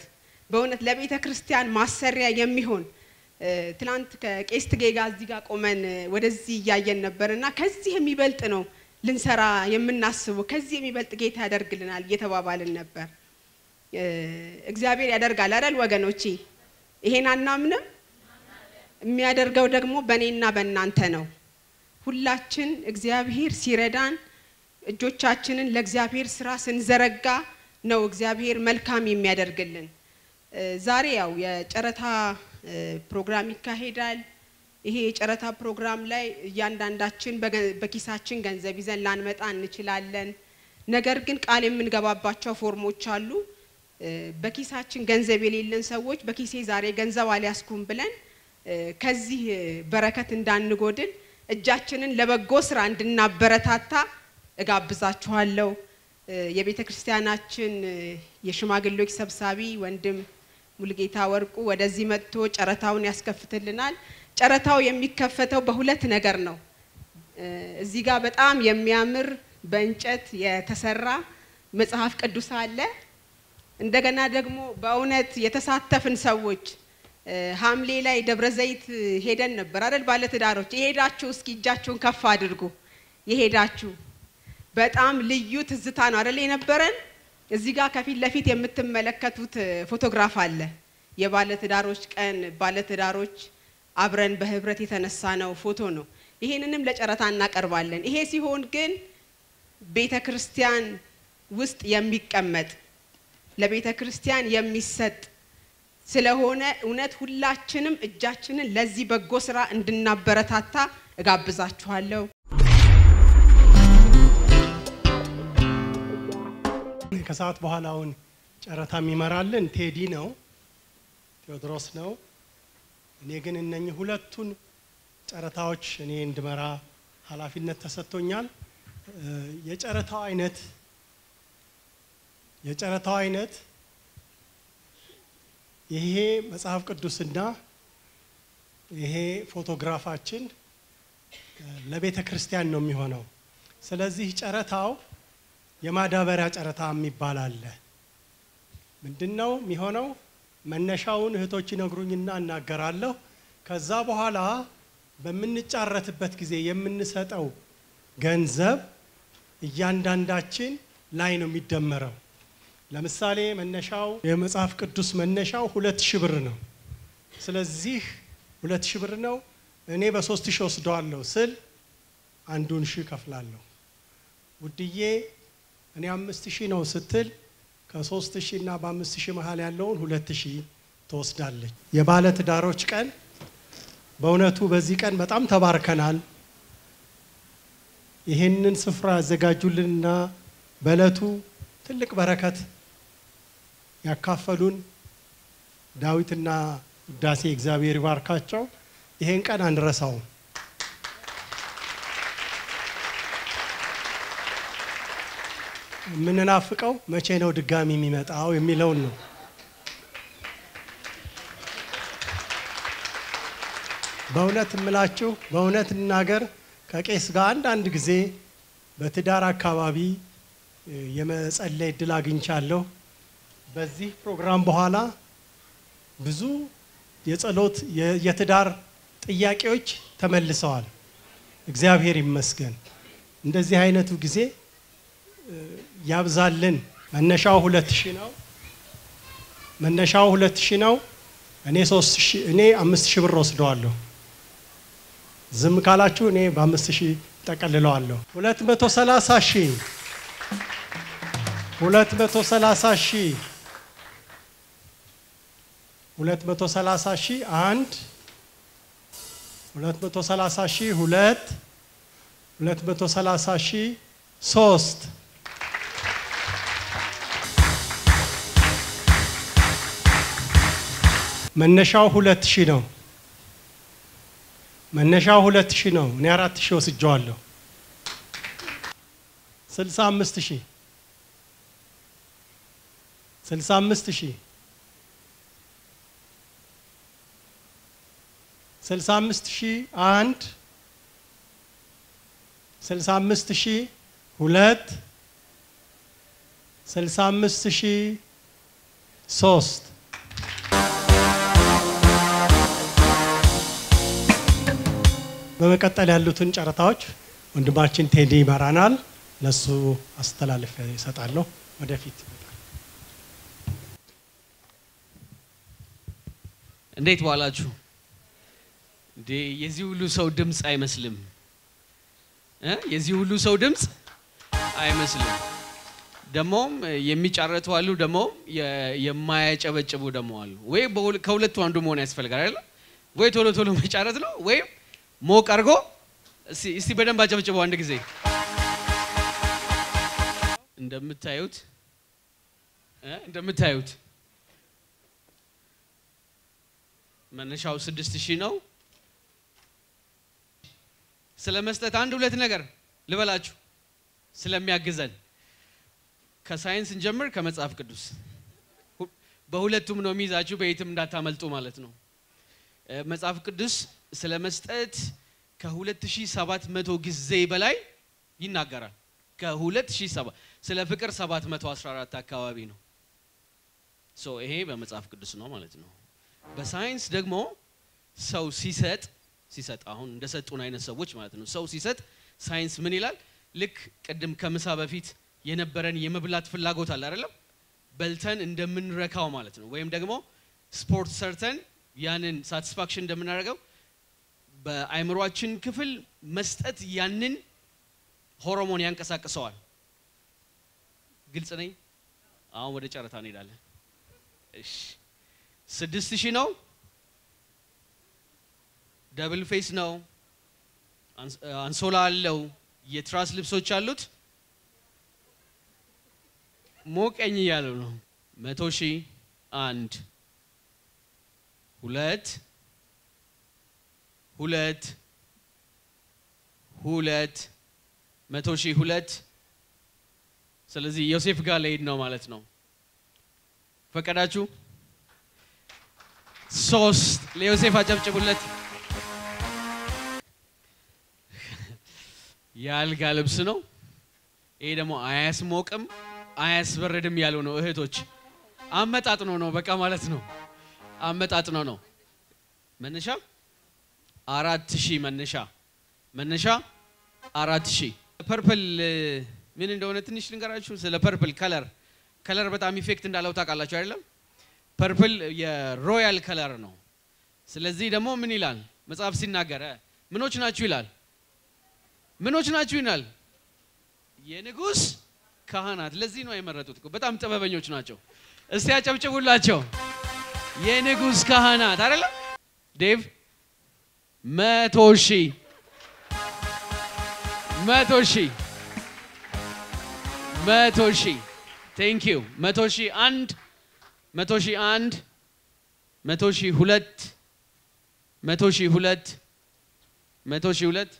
በእውነት ለቤተ ክርስቲያን ማሰሪያ የሚሆን እ፣ ትናንት ከቄስ ትጌ ጋር እዚህ ጋር ቆመን እ፣ ወደዚህ እያየን ነበር እና ከዚህ የሚበልጥ ነው ልንሰራ የምናስበው ከዚህ የሚበልጥ ጌታ ያደርግልናል እየተባባልን ነበር። እ፣ እግዚአብሔር ያደርጋል አይደል ወገኖቼ? ይሄን አናምንም? የሚያደርገው ደግሞ በእኔና በእናንተ ነው። ሁላችን እግዚአብሔር ሲረዳን እጆቻችንን ለእግዚአብሔር ስራ ስንዘረጋ ነው እግዚአብሔር መልካም የሚያደርግልን። እ፣ ዛሬ ያው የጨረታ እ፣ ፕሮግራም ይካሄዳል። ይሄ የጨረታ ፕሮግራም ላይ እያንዳንዳችን በገ- በኪሳችን ገንዘብ ይዘን ላንመጣ እንችላለን። ነገር ግን ቃል የምንገባባቸው ፎርሞች አሉ። እ፣ በኪሳችን ገንዘብ የሌለን ሰዎች በኪሴ ዛሬ ገንዘብ አልያዝኩም ብለን እ፣ ከዚህ እ፣ በረከት እንዳንጎድል እጃችንን ለበጎ ስራ እንድናበረታታ እጋብዛችኋለሁ። እ፣ የቤተ ክርስቲያናችን እ፣ የሽማግሌዎች ሰብሳቢ ወንድም ሙልጌታ ወርቁ ወደዚህ መጥቶ ጨረታውን ያስከፍትልናል። ጨረታው የሚከፈተው በሁለት ነገር ነው። እ፣ እዚህ ጋር በጣም የሚያምር በእንጨት የተሰራ መጽሐፍ ቅዱስ አለ። እንደገና ደግሞ በእውነት የተሳተፍን ሰዎች እ፣ ሐምሌ ላይ ደብረ ዘይት ሄደን ነበር አይደል? ባለትዳሮች የሄዳችሁ እስኪ እጃችሁን ከፍ አድርጉ። የሄዳችሁ በጣም ልዩ ትዝታ ነው አይደል የነበረን። እዚህ ጋር ከፊት ለፊት የምትመለከቱት እ፣ ፎቶግራፍ አለ። የባለትዳሮች ቀን ባለትዳሮች አብረን በህብረት የተነሳ ነው ፎቶ ነው። ይሄንንም ለጨረታ እናቀርባለን። ይሄ ሲሆን ግን ቤተ ክርስቲያን ውስጥ የሚቀመጥ ለቤተ ክርስቲያን የሚሰጥ ስለሆነ እውነት ሁላችንም እጃችንን ለዚህ በጎ ስራ እንድናበረታታ እጋብዛችኋለሁ። ከሰዓት በኋላውን ጨረታ የሚመራልን ቴዲ ነው፣ ቴዎድሮስ ነው። እኔ ግን እነኚህ ሁለቱን ጨረታዎች እኔ እንድመራ ኃላፊነት ተሰጥቶኛል። እ፣ የጨረታው አይነት የጨረታው አይነት ይሄ መጽሐፍ ቅዱስና ይሄ ፎቶግራፋችን እ፣ ለቤተ ክርስቲያን ነው የሚሆነው። ስለዚህ ጨረታው የማዳበሪያ ጨረታ የሚባል አለ። ምንድን ነው የሚሆነው? መነሻውን እህቶች ይነግሩኝና እናገራለሁ። ከዛ በኋላ በምንጫረትበት ጊዜ የምንሰጠው ገንዘብ እያንዳንዳችን ላይ ነው የሚደመረው። ለምሳሌ መነሻው የመጽሐፍ ቅዱስ መነሻው ሁለት ሺህ ብር ነው። ስለዚህ ሁለት ሺህ ብር ነው። እኔ በሶስት ሺህ ወስደዋለሁ ስል አንዱን ሺህ ከፍላለሁ። ውድዬ እኔ አምስት ሺህ ነው ስትል ከሶስት ሺህ እና በአምስት ሺህ መሀል ያለውን ሁለት ሺህ ትወስዳለች። የባለ ትዳሮች ቀን በእውነቱ በዚህ ቀን በጣም ተባርከናል። ይህንን ስፍራ ያዘጋጁልንና በእለቱ ትልቅ በረከት ያካፈሉን ዳዊትና ውዳሴ እግዚአብሔር ይባርካቸው። ይሄን ቀን አንረሳውም። የምንናፍቀው መቼ ነው ድጋሚ የሚመጣው የሚለውን ነው። በእውነት እምላችሁ በእውነት እናገር ከቄስ ጋር አንዳንድ ጊዜ በትዳር አካባቢ እ፣ የመጸለይ እድል አግኝቻለሁ። በዚህ ፕሮግራም በኋላ ብዙ የጸሎት የ- የትዳር ጥያቄዎች ተመልሰዋል። እግዚአብሔር ይመስገን። እንደዚህ አይነቱ ጊዜ እ፣ ያብዛልን። መነሻው ሁለት ሺህ ነው። መነሻው ሁለት ሺህ ነው። እኔ ሶስት ሺህ እኔ አምስት ሺህ ብር ወስደዋለሁ። ዝም ካላችሁ እኔ በአምስት ሺህ ጠቀልለዋለሁ። ሁለት መቶ ሰላሳ ሺህ ሁለት መቶ ሰላሳ ሺህ ሁለት መቶ ሰላሳ ሺህ አንድ ሁለት መቶ ሰላሳ ሺህ ሁለት ሁለት መቶ ሰላሳ ሺህ ሶስት መነሻው ሁለት ሺህ ነው። መነሻው ሁለት ሺህ ነው። እኔ አራት ሺህ ወስጀዋለሁ። ስልሳ አምስት ሺህ ስልሳ አምስት ሺህ ስልሳ አምስት ሺህ አንድ ስልሳ አምስት ሺህ ሁለት ስልሳ አምስት ሺህ ሶስት በመቀጠል ያሉትን ጨረታዎች ወንድማችን ቴዲ ይመራናል። ለሱ አስተላልፈ ይሰጣለሁ። ወደፊት እንዴት ዋላችሁ? እንዴ የዚህ ሁሉ ሰው ድምፅ አይመስልም እ የዚህ ሁሉ ሰው ድምፅ አይመስልም። ደግሞም የሚጫረቱ አሉ፣ ደግሞ የማያጨበጭቡ ደግሞ አሉ። ወይ በሁለ- ከሁለቱ አንዱ መሆን ያስፈልጋል አይደለ? ወይ ቶሎ ቶሎ መጫረት ነው፣ ወይም ሞቅ አድርጎ እስቲ እስቲ በደንብ አጨብጭበው አንድ ጊዜ። እንደምታዩት እ እንደምታዩት መነሻው ስድስት ሺህ ነው። ስለ መስጠት አንድ ሁለት ነገር ልበላችሁ ስለሚያግዘን ከሳይንስ እንጀምር፣ ከመጽሐፍ ቅዱስ ሁ- በሁለቱም ነው የሚይዛችሁ፣ በየትም እንዳታመልጡ ማለት ነው። እ፣ መጽሐፍ ቅዱስ ስለ መስጠት ከ2700 ጊዜ በላይ ይናገራል። ከ2007 ስለ ፍቅር 714 አካባቢ ነው። ሶ ይሄ በመጽሐፍ ቅዱስ ነው ማለት ነው። በሳይንስ ደግሞ ሰው ሲሰጥ ሲሰጥ አሁን እንደሰጡን አይነት ሰዎች ማለት ነው። ሰው ሲሰጥ ሳይንስ ምን ይላል? ልክ ቅድም ከምሳ በፊት የነበረን የመብላት ፍላጎት አለ አይደለም? በልተን እንደምንረካው ማለት ነው። ወይም ደግሞ ስፖርት ሰርተን ያንን ሳቲስፋክሽን እንደምናደርገው በአእምሯችን ክፍል መስጠት ያንን ሆርሞን ያንቀሳቅሰዋል። ግልጽ ነኝ? አሁን ወደ ጨረታ እንሄዳለን። እሺ ስድስት ሺህ ነው። ደብል ፌስ ነው። አንስ- አንሶላ አለው። የትራስ ልብሶች አሉት። ሞቀኝ እያለው ነው። መቶ ሺህ አንድ ሁለት ሁለት ሁለት መቶ ሺህ ሁለት ስለዚህ ዮሴፍ ጋር ለሄድ ነው ማለት ነው። ፈቀዳችሁ? ሶስት ለዮሴፍ አጨብጭቡለት። የአልጋ ልብስ ነው። ይሄ ደግሞ አያስሞቅም አያስበረድም ያለው ነው። እህቶች አመጣጥኖ ነው በቃ ማለት ነው። አመጣጥኖ ነው። መነሻ አራት ሺህ መነሻ መነሻ አራት ሺህ ፐርፕል ምን እንደሆነ ትንሽ ልንገራችሁ። ስለ ፐርፕል ከለር ከለር በጣም ኢፌክት እንዳለው ታውቃላችሁ አይደለም? ፐርፕል የሮያል ከለር ነው። ስለዚህ ደግሞ ምን ይላል መጽሐፍ ሲናገር እ ምኖች ናችሁ ይላል። ምኖች ናችሁ ይላል። የንጉስ ካህናት። ለዚህ ነው የመረጡት እኮ በጣም ጥበበኞች ናቸው። እስቲ ያጨብጭቡላቸው። የንጉስ ካህናት አይደለም ዴቭ መቶ ሺህ መቶ ሺህ መቶ ሺህ ቴንክ ዩ መቶ ሺህ አንድ መቶ ሺህ አንድ መቶ ሺህ ሁለት መቶ ሺህ ሁለት መቶ ሺህ ሁለት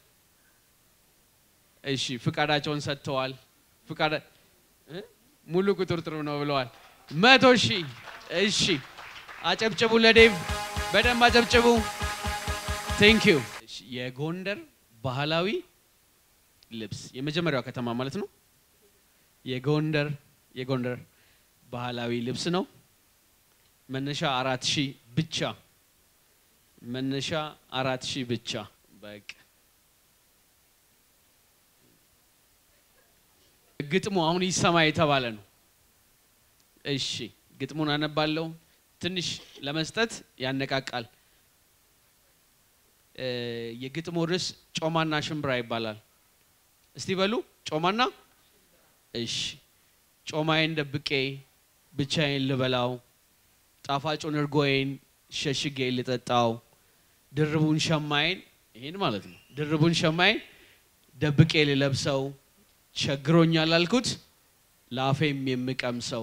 እሺ ፍቃዳቸውን ሰጥተዋል። ፍቃዳ እ? ሙሉ ቁጥር ጥሩ ነው ብለዋል። መቶ ሺህ እሺ፣ አጨብጭቡ ለዴቭ በደንብ አጨብጭቡ። ቴንክ ዩ። የጎንደር ባህላዊ ልብስ የመጀመሪያው ከተማ ማለት ነው። የጎንደር የጎንደር ባህላዊ ልብስ ነው። መነሻ አራት ሺህ ብቻ መነሻ አራት ሺህ ብቻ በቃ ግጥሙ አሁን ይሰማ የተባለ ነው። እሺ ግጥሙን አነባለሁ። ትንሽ ለመስጠት ያነቃቃል። እ፣ የግጥሙ ርዕስ ጮማና ሽምብራ ይባላል። እስቲ በሉ ጮማና። እሺ ጮማዬን ደብቄ ብቻዬን ልበላው፣ ጣፋጩን እርጎዬን ሸሽጌ ልጠጣው፣ ድርቡን ሸማዬን ይሄን ማለት ነው። ድርቡን ሸማዬን ደብቄ ልለብሰው፣ ቸግሮኛል አልኩት ለአፌም የምቀምሰው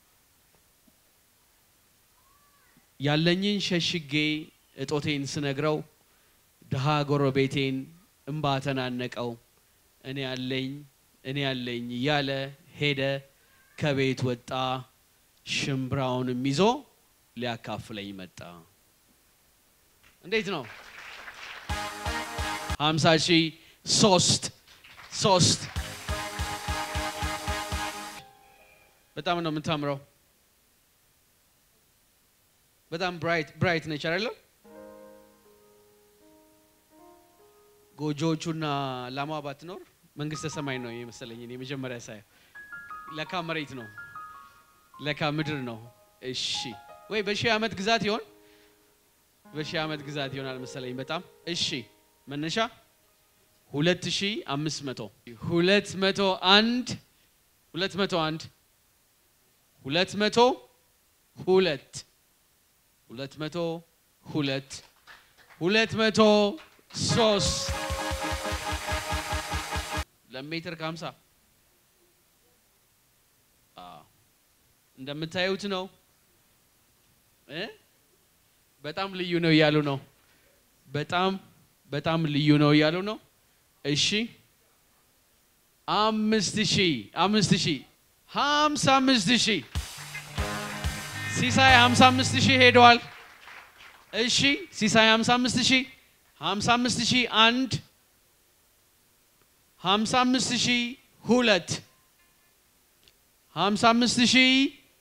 ያለኝን ሸሽጌ እጦቴን ስነግረው ድሃ ጎረቤቴን እምባ ተናነቀው። እኔ ያለኝ እኔ ያለኝ እያለ ሄደ ከቤት ወጣ ሽምብራውንም ይዞ ሊያካፍለኝ መጣ። እንዴት ነው? ሀምሳ ሺህ ሶስት ሶስት በጣም ነው የምታምረው። በጣም ብራይት ብራይት ነች አይደለም? ጎጆዎቹና ላሟ ባትኖር መንግስተ ሰማይ ነው የመሰለኝ እኔ መጀመሪያ ሳየው። ለካ መሬት ነው፣ ለካ ምድር ነው። እሺ ወይ በሺህ ዓመት ግዛት ይሆን? በሺህ ዓመት ግዛት ይሆናል መሰለኝ። በጣም እሺ። መነሻ ሁለት ሺ አምስት መቶ ሁለት መቶ አንድ ሁለት መቶ አንድ ሁለት መቶ ሁለት ሁለት መቶ ሁለት ሁለት መቶ ሶስት ለሜትር ከሀምሳ እንደምታዩት ነው እ በጣም ልዩ ነው እያሉ ነው። በጣም በጣም ልዩ ነው እያሉ ነው። እሺ አምስት ሺህ አምስት ሺህ ሀምሳ አምስት ሺህ ሲሳይ ሀምሳ አምስት ሺህ ሄደዋል። እሺ ሲሳይ ሀምሳ አምስት ሺህ ሀምሳ አምስት ሺህ አንድ ሀምሳ አምስት ሺህ ሁለት ሀምሳ አምስት ሺህ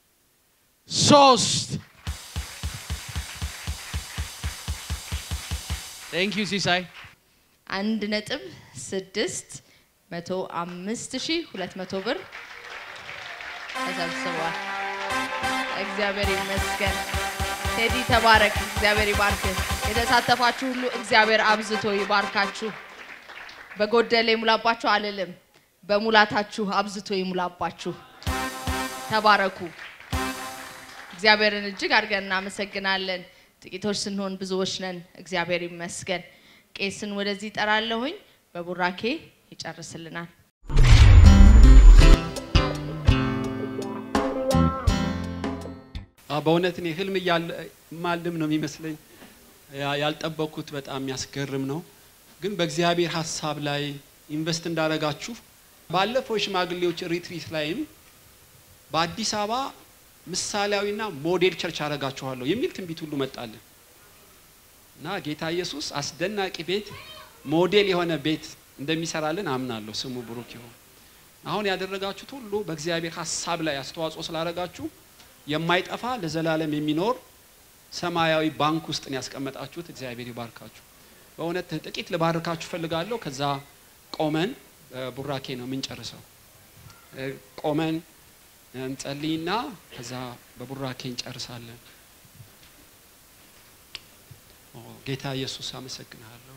ሶስት ቴንክ ዩ ሲሳይ አንድ ነጥብ ስድስት መቶ አምስት ሺህ ሁለት መቶ ብር ተሰብስቧል። እግዚአብሔር ይመስገን። ቴዲ ተባረክ። እግዚአብሔር ይባርክ። የተሳተፋችሁ ሁሉ እግዚአብሔር አብዝቶ ይባርካችሁ። በጎደለ ይሙላባችሁ አልልም፣ በሙላታችሁ አብዝቶ ይሙላባችሁ። ተባረኩ። እግዚአብሔርን እጅግ አድርገን እናመሰግናለን። ጥቂቶች ስንሆን ብዙዎች ነን። እግዚአብሔር ይመስገን። ቄስን ወደዚህ ጠራለሁኝ። በቡራኬ ይጨርስልናል። በእውነት እኔ ህልም ማልም ነው የሚመስለኝ። ያ- ያልጠበቅኩት በጣም የሚያስገርም ነው። ግን በእግዚአብሔር ሀሳብ ላይ ኢንቨስት እንዳረጋችሁ ባለፈው የሽማግሌዎች ሪትሪት ላይም በአዲስ አበባ ምሳሌያዊና ሞዴል ቸርች አረጋችኋለሁ የሚል ትንቢት ሁሉ መጣልን እና ጌታ ኢየሱስ አስደናቂ ቤት ሞዴል የሆነ ቤት እንደሚሰራልን አምናለሁ። ስሙ ብሩክ ይሁን። አሁን ያደረጋችሁት ሁሉ በእግዚአብሔር ሀሳብ ላይ አስተዋጽኦ ስላደረጋችሁ የማይጠፋ ለዘላለም የሚኖር ሰማያዊ ባንክ ውስጥ ነው ያስቀመጣችሁት። እግዚአብሔር ይባርካችሁ። በእውነት ጥቂት ልባርካችሁ ፈልጋለሁ። ከዛ ቆመን ቡራኬ ነው የምንጨርሰው። እ፣ ቆመን እንጸልይና ከዛ በቡራኬ እንጨርሳለን። ኦ፣ ጌታ ኢየሱስ አመሰግንሃለሁ።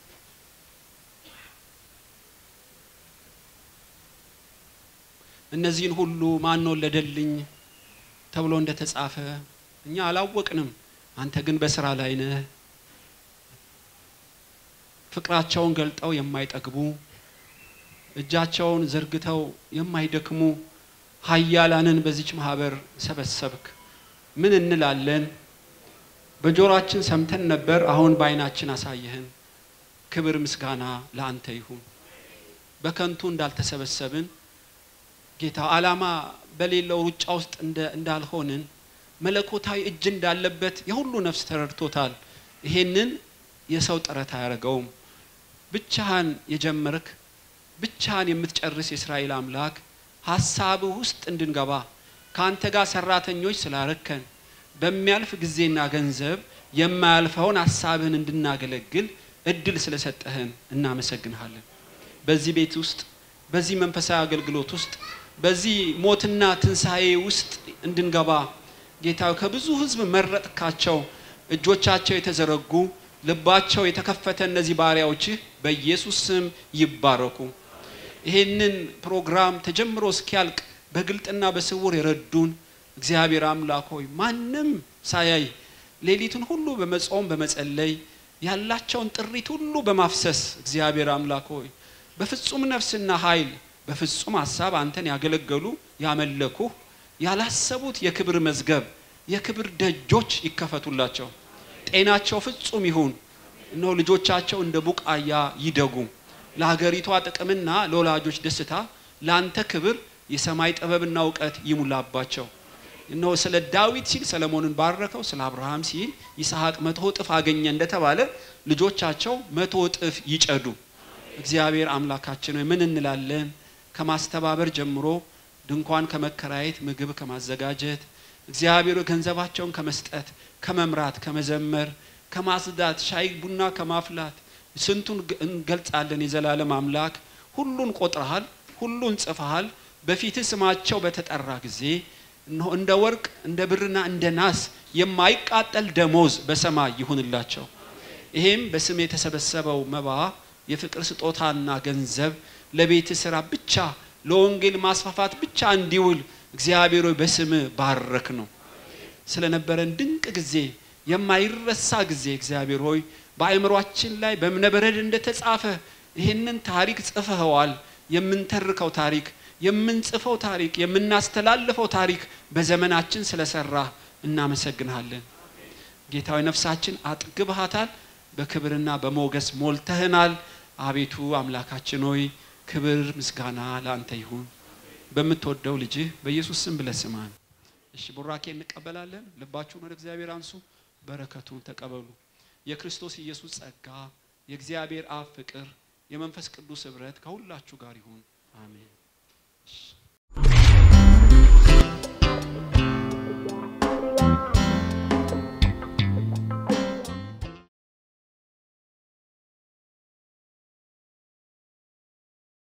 እነዚህን ሁሉ ማን ወለደልኝ ተብሎ እንደተጻፈ እኛ አላወቅንም። አንተ ግን በስራ ላይ ነህ። ፍቅራቸውን ገልጠው የማይጠግቡ እጃቸውን ዘርግተው የማይደክሙ ኃያላንን በዚች ማህበር ሰበሰብክ። ምን እንላለን? በጆሮአችን ሰምተን ነበር፣ አሁን በዓይናችን አሳየህን። ክብር ምስጋና ለአንተ ይሁን። በከንቱ እንዳልተሰበሰብን ጌታ ዓላማ በሌለው ሩጫ ውስጥ እንደ- እንዳልሆንን መለኮታዊ እጅ እንዳለበት የሁሉ ነፍስ ተረድቶታል። ይሄንን የሰው ጥረት አያደርገውም። ብቻህን የጀመርክ ብቻህን የምትጨርስ የእስራኤል አምላክ ሀሳብህ ውስጥ እንድንገባ ከአንተ ጋር ሰራተኞች ስላረከን በሚያልፍ ጊዜና ገንዘብ የማያልፈውን ሀሳብህን እንድናገለግል እድል ስለሰጠህን እናመሰግንሃለን። በዚህ ቤት ውስጥ በዚህ መንፈሳዊ አገልግሎት ውስጥ በዚህ ሞትና ትንሣኤ ውስጥ እንድንገባ ጌታ ከብዙ ሕዝብ መረጥካቸው። እጆቻቸው የተዘረጉ ልባቸው የተከፈተ እነዚህ ባሪያዎችህ በኢየሱስ ስም ይባረኩ። ይሄንን ፕሮግራም ተጀምሮ እስኪያልቅ በግልጥና በስውር የረዱን እግዚአብሔር አምላክ ሆይ ማንም ሳያይ ሌሊቱን ሁሉ በመጾም በመጸለይ ያላቸውን ጥሪት ሁሉ በማፍሰስ እግዚአብሔር አምላክ ሆይ በፍጹም ነፍስና ኃይል በፍጹም ሀሳብ አንተን ያገለገሉ ያመለኩ ያላሰቡት የክብር መዝገብ የክብር ደጆች ይከፈቱላቸው። ጤናቸው ፍጹም ይሁን። እነሆ ልጆቻቸው እንደ ቡቃያ ይደጉ። ለሀገሪቷ ጥቅምና ለወላጆች ደስታ ለአንተ ክብር የሰማይ ጥበብና እውቀት ይሙላባቸው። እነሆ ስለ ዳዊት ሲል ሰለሞንን ባረከው፣ ስለ አብርሃም ሲል ይስሐቅ መቶ እጥፍ አገኘ እንደተባለ ልጆቻቸው መቶ እጥፍ ይጨዱ። እግዚአብሔር አምላካችን ሆይ ምን እንላለን? ከማስተባበር ጀምሮ ድንኳን ከመከራየት፣ ምግብ ከማዘጋጀት፣ እግዚአብሔር ሆይ ገንዘባቸውን ከመስጠት፣ ከመምራት፣ ከመዘመር፣ ከማጽዳት፣ ሻይ ቡና ከማፍላት ስንቱን ግ- እንገልጻለን? የዘላለም አምላክ ሁሉን ቆጥረሃል፣ ሁሉን ጽፈሃል። በፊትህ ስማቸው በተጠራ ጊዜ እነሆ እንደ ወርቅ እንደ ብርና እንደ ናስ የማይቃጠል ደሞዝ በሰማይ ይሁንላቸው። ይሄም በስም የተሰበሰበው መባ የፍቅር ስጦታና ገንዘብ ለቤት ስራ ብቻ ለወንጌል ማስፋፋት ብቻ እንዲውል እግዚአብሔር ሆይ በስም ባረክ ነው። ስለነበረን ድንቅ ጊዜ የማይረሳ ጊዜ እግዚአብሔር ሆይ በአእምሯችን ላይ በእብነበረድ እንደተጻፈ ይህንን ታሪክ ጽፈኸዋል። የምንተርከው ታሪክ፣ የምንጽፈው ታሪክ፣ የምናስተላልፈው ታሪክ በዘመናችን ስለሰራ እናመሰግንሃለን። ጌታዊ ነፍሳችን አጥግብሃታል፣ በክብርና በሞገስ ሞልተህናል። አቤቱ አምላካችን ሆይ ክብር ምስጋና ለአንተ ይሁን። በምትወደው ልጅህ በኢየሱስ ስም ብለህ ስማን። እሺ ቡራኬ እንቀበላለን። ልባችሁን ወደ እግዚአብሔር አንሱ፣ በረከቱን ተቀበሉ። የክርስቶስ ኢየሱስ ጸጋ፣ የእግዚአብሔር አብ ፍቅር፣ የመንፈስ ቅዱስ ኅብረት ከሁላችሁ ጋር ይሁን። አሜን።